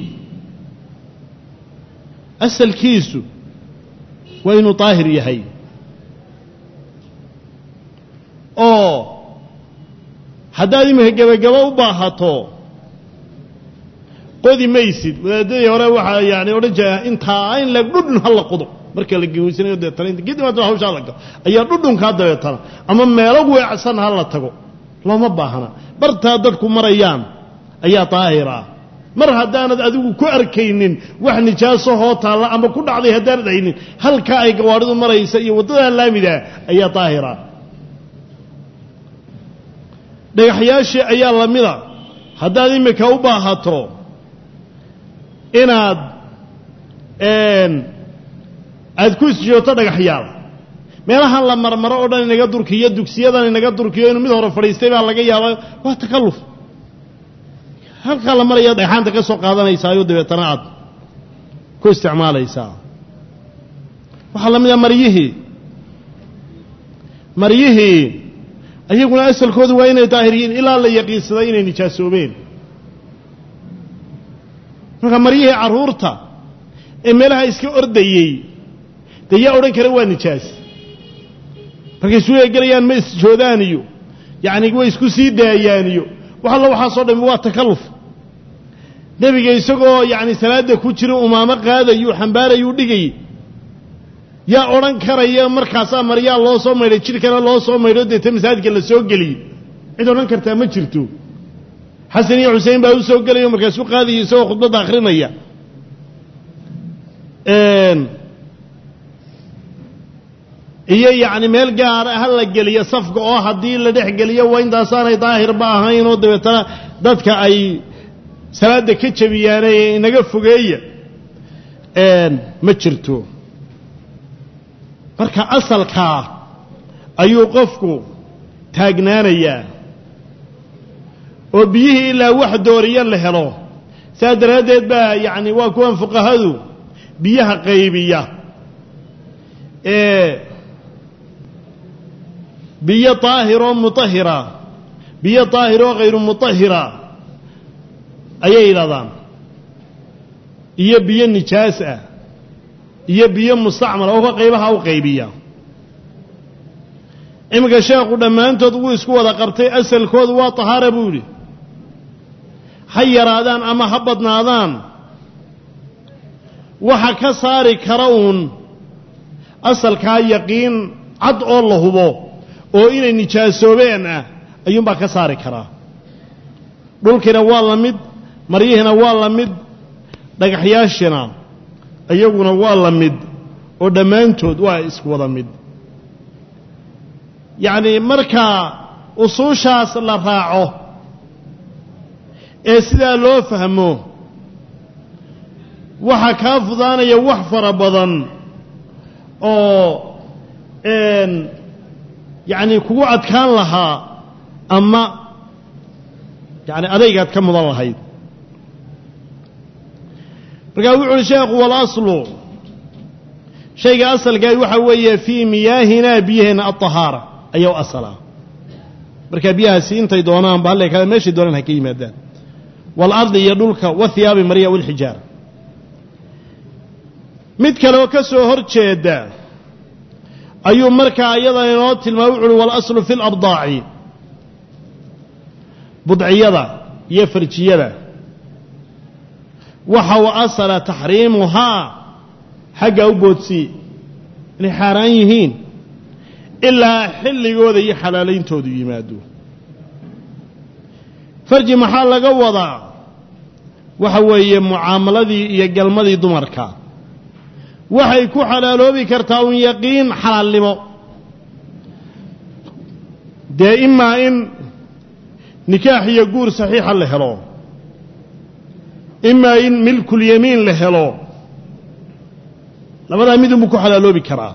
asalkiisu waa inuu daahir yahay oo haddaad iminka gebagabo u baahato qodi maysid wadaadadii hore waxaa yani odhan jira intaa in la dhudhun ha la qodo marka la geweysanayo deetana inta kadib hadda hawshaa la galo ayaa dhudhunkaa dabeetana ama meelo weecsan ha la tago looma baahna bartaa dadku marayaan ayaa daahir ah mar haddaanad adigu ku arkaynin wax nijaasahoo taalla ama ku dhacday haddaanad haynin halkaa ay gawaadhidu maraysa iyo waddadaa laamida ayaa daahira dhagaxyaashii ayaa la mida haddaad iminka u baahato inaad aad ku isjooto dhagaxyaal meelahan la marmaro oo dhan inaga durkiyo dugsiyadan inaga durkiyo inuu mid hore fadhiistay baa laga yaaba waa takalluf halkaa la maraya dhagxaanta ka soo qaadanaysaayoo dabeetana aad ku isticmaalaysaa waxaa la mid ah maryihii maryihii ayaguna asalkoodu waa inay daahir yihiin ilaa la yaqiinsaday inay nijaasoobeen marka maryihii carruurta ee meelaha iska ordayey dee yaa odhan kara waa nijaas markay isu eegelayaan ma isjoodaan iyo yacni way isku sii daayaan iyo wax alla waxaasoo dhami waa takalluf nebiga isagoo yacni salaadda ku jira umaamo qaadayuu xambaarayuu dhigayay yaa odhan karaya markaasaa maryaa loo soo maydhay jidhkana loo soo maydho deeta masaajidka la soo geliyey cid odhan kartaa ma jirto xasan iyo xusein baa u soo gelayo markaasu qaadaya isagoo khudbadda akhrinaya iyo yacni meel gaara ha la geliyo safka oo haddii la dhex geliyo waa intaasaanay daahirba ahayn oo dabeetana dadka ay salaadda ka jabiyaane inaga fogeeya ma jirto marka asalkaa ayuu qofku taagnaanayaa oo biyihii ilaa wax dooriya la helo saas daraaddeed baa yacni waa kuwan fuqahadu biyaha qaybiya ee biyo daahiroo mutahira biyo daahiroo hayru mutahira ayay yidhahdaan iyo biyo nijaas ah iyo biyo mustacmal oo ka qaybaha u qaybiya iminka sheekhu dhammaantood wuu isku wada qabtay asalkoodu waa tahaara buu yidhi ha yaraadaan ama ha badnaadaan waxa ka saari kara uun asalkaa yaqiin cad oo la hubo oo inay nijaasoobeen ah ayuunbaa ka saari karaa dhulkiina waa la mid maryihiina waa la mid dhagaxyaashina iyaguna waa la mid oo dhammaantood waa isku wada mid yacni marka usuushaas la raaco ee sidaa loo fahmo waxaa kaa fudaanaya wax fara badan oo yacni kugu adkaan lahaa ama yacni adaygaad ka mudan lahayd markaa wuxu uhi sheekhu walaslu shayga asalkaa waxa weeye fii miyaahinaa biyaheenna alطahaara ayaa u asala markaa biyahaasi intay doonaanba halla kale meeshay doonaan ha ka yimaadaan waalardi iyo dhulka wathiyaabi marya walxijaara mid kale oo ka soo hor jeeda ayuu markaa iyada inoo tilmaamay wuxu uhi walaslu fi labdaaci budciyada iyo farjiyada waxa u asala taxriimuhaa xaggaa u boodsii inay xaaraan yihiin ilaa xilligooda iyo xalaalayntoodu yimaado farji maxaa laga wadaa waxa weeye mucaamaladii iyo galmadii dumarka waxay ku xalaaloobi kartaa un yaqiin xalaalnimo dee imaa in nikaax iyo guur saxiixa la helo imaa in milkulyamiin la helo labadaa midunbuu ku xalaaloobi karaa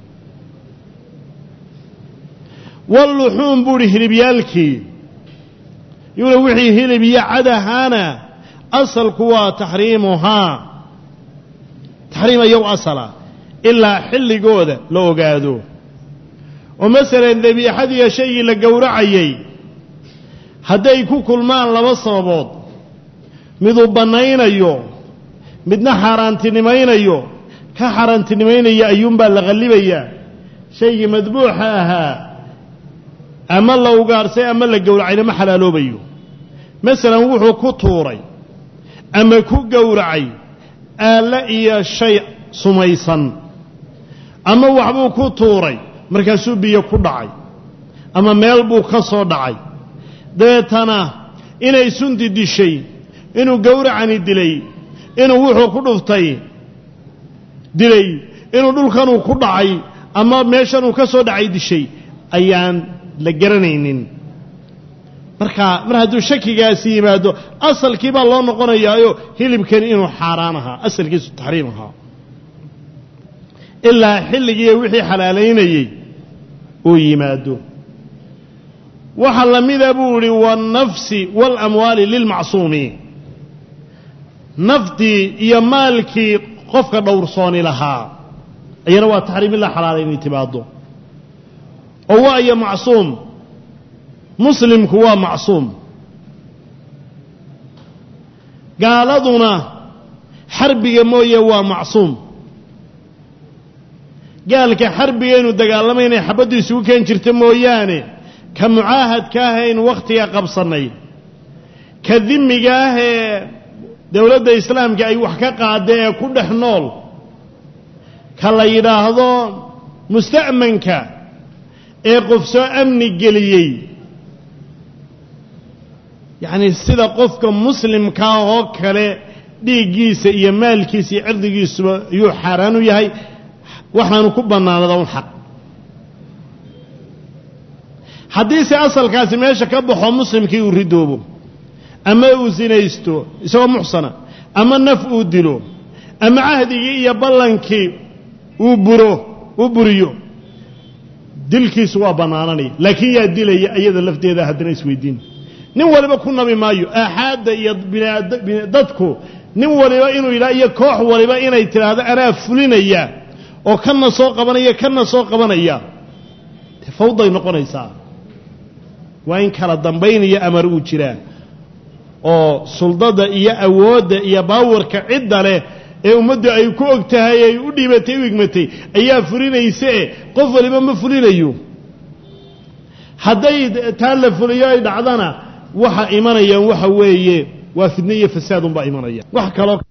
walluxuum buu idhi hilibyaalkii yuuna wixii hilib iyo cadahaana asalku waa taxriimuhaa taxriim ayow asala ilaa xilligooda la ogaado oo masalan dabiixadiiyo shaygii la gowracayay hadday ku kulmaan laba sababood miduu bannaynayo midna xaaraantinimaynayo ka xaaraantinimaynaya ayuunbaa la qallibayaa shaygii madbuuxa ahaa ama la ugaarsay ama la gowracayna ma xalaaloobayo masalan wuxuu ku tuuray ama ku gowracay aalle iyo shay sumaysan ama waxbuu ku tuuray markaasuu biyo ku dhacay ama meel buu ka soo dhacay dabeetana inay sunti dishay inuu gowracani dilay inuu wuxuu ku dhuftay dilay inuu dhulkanuu ku dhacay ama meeshanuu ka soo dhacay dishay ayaan la garanaynin marka mar hadduu shakigaasi yimaado asalkii baa loo noqonayaayo hilibkani inuu xaaraan ahaa asalkiisu taxriim ahaa ilaa xilligiiyo wixii xalaalaynayey uu yimaado waxa la mida buu idhi waannafsi waalamwaali lilmacsuumi naftii iyo maalkii qofka dhowrsooni lahaa ayana waa taxriim ilaa xalaalaynay timaado oo waayo macsuum muslimku waa macsuum gaaladuna xarbiga mooye waa macsuum gaalka xarbiga inuu dagaalamay inay xabaddu isugu keen jirta mooyaane ka mucaahadka ah aynu wakhtiga qabsannay ka dimiga ah ee dowladda islaamka ay wax ka qaada ee ku dhex nool ka la yidhaahdo musta'manka ee qof soo amni geliyey yacni sida qofka muslimkaa oo kale dhiiggiisa iyo maalkiisa iyo cirdigiisuba ayuu xaaraan u yahay waxaanu ku bannaanada un xaq haddiise asalkaasi meesha ka baxo muslimkii uu ridoobo ama uu sinaysto isagoo muxsana ama naf uu dilo ama cahdigii iyo ballankii uu buro uu buriyo dilkiisu waa bannaananaya laakiin yaa dilaya iyada lafteeda haddana isweydiin nin waliba ku nabi maayo aaxaadda iyo dadku nin waliba inuu yidhaha iyo koox waliba inay tidhaahdo anaa fulinaya oo kana soo qabanaya kana soo qabanaya dee fawday noqonaysaa waa in kala dambaynaya amar uu jiraa oo suldada iyo awoodda iyo baawarka cidda leh ee ummaddu ay ku og tahay ay u dhiibatay u igmatay ayaa fulinaysae qof waliba ma fulinayo hadday taa la fuliyo ay dhacdana waxa imanayaan waxa weeye waa fidne iyo fasaadunbaa imanaya wax kaloo